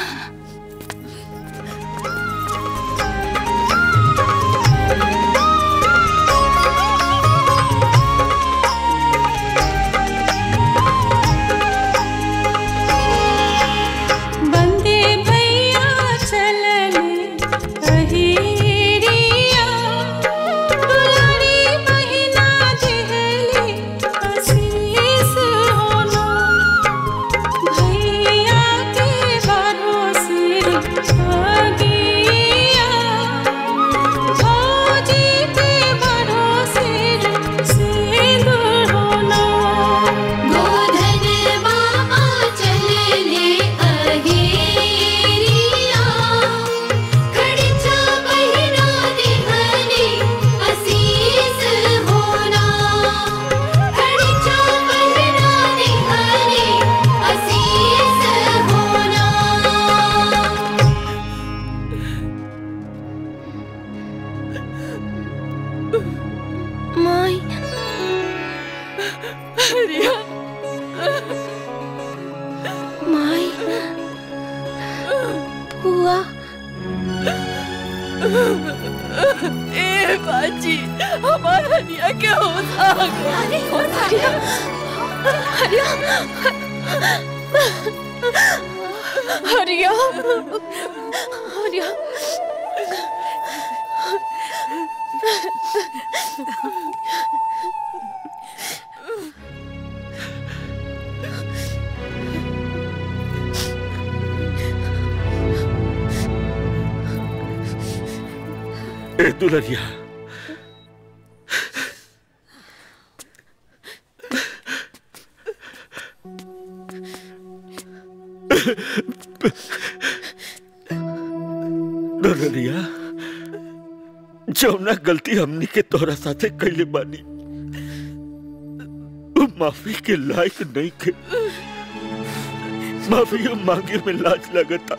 बंदे भैया चलने अहिरिया दुलारी महीना देहले आशीष होना भैया के भरोसे आगिया भौजी के भरोसे सिंदूर होना गोधन बाबा चलने अहेरिया खड़चा बहिना देहने असीस होना खड़चा बहिना देहने असीस होना माई हरिया माई ए बाजी हमारा हरिया क्या होता अरे हो हरिया हरिया हरिया हरिया ए दुलरिया दुलरिया जौना गलती हमनी के तोरा साथे कैले बानी उ माफी के लायक नहीं के माफी मांगे में लाज लगता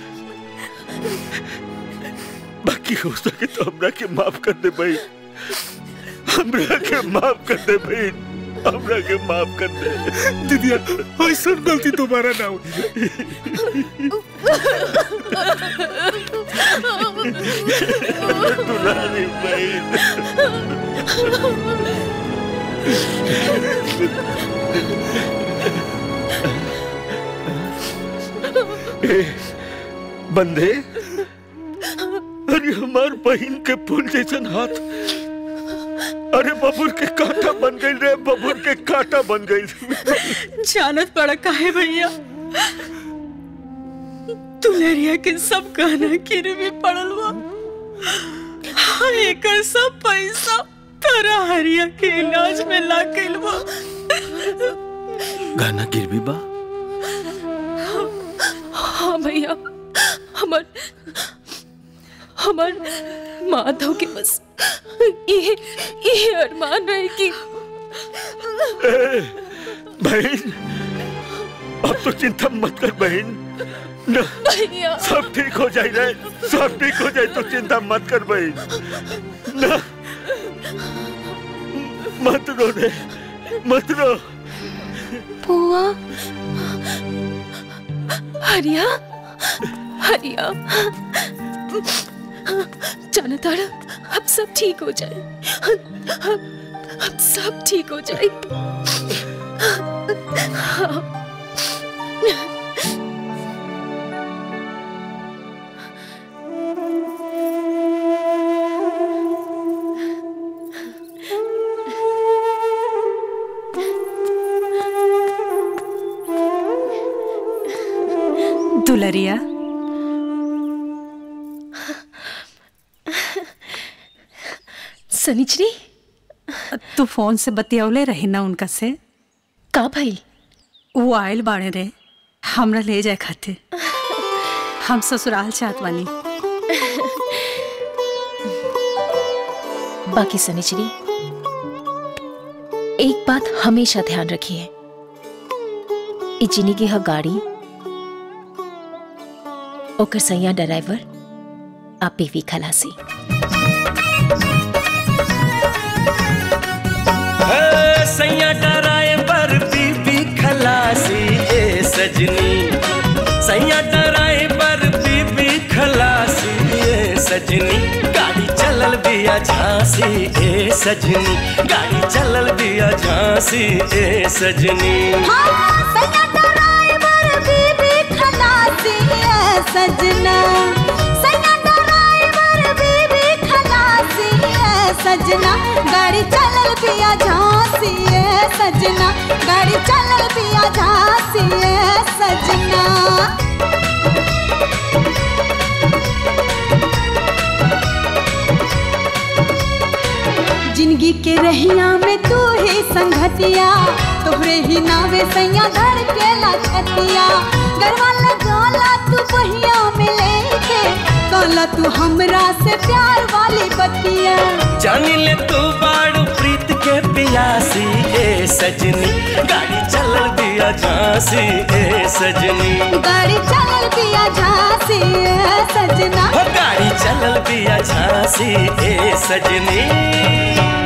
बाकी हो सके तो हमरा के माफ कर दे भाई हमरा के माफ कर दे भाई हमरा के माफ कर दे दीदी ऐसा गलती दोबारा ना होगी दुलारी बहन बंदे अरे हमार बहन के फूल जैसन हाथ अरे बबुर के कांटा बन गई रे बबुर के कांटा बन गई जानत पड़ा काहे भैया दुलरिया के सब गहना गिरवी पड़ल बा हाँ, एकर सब पैसा तारा हरिया के इलाज में ला गइल बा गाना गिरवी बा हाँ भैया हमार हमार माधव के बस ये ये अरमान रहे कि ए, बहन अब तो चिंता मत कर बहन न, भैया सब ठीक हो जाए रे सब ठीक हो जाए तो चिंता मत कर बहन न मत रो रे मत रो बुआ हरिया हरिया जाना तारा अब सब ठीक हो जाए अब सब ठीक हो जाए हाँ। दुलरिया सनिचरी तू फोन से बतियौले रही ना उनका से का भाई वो आयल बाड़े रे हमरा ले जाए खातिर हम ससुराल चाहत बानी बाकी सनिचरी एक बात हमेशा ध्यान रखिए ई जिंदगी ह गाड़ी ओकर सैया ड्राइवर आ पीवी खलासी है, सैया डराए पर बीबी खलासी ए सजनी सैया डराए पर बीबी खलासी ए सजनी गाड़ी चलल बिया झांसी ए सजनी गाड़ी चलल बिया झांसी ए सजनी सजना सैया ड्राइवर बीबी खलासी है सजना गाड़ी चलल पिया झांसी है सजना गाड़ी चलल पिया झांसी है सजना जिंदगी के रहिया में तू ही संगतिया तोहरे ही नावे सैया धर के लछतिया गरवा लगाला तू बहिया में लेके कहला तू हमरा से प्यार वाली बतिया जानी ले तू बाड़ू प्रीत के पियासी ए सजनी गाड़ी चलल बिया झांसी ए सजनी गाड़ी चलल पिया झांसी है सजना हो गाड़ी चलल बिया झांसी ए सजनी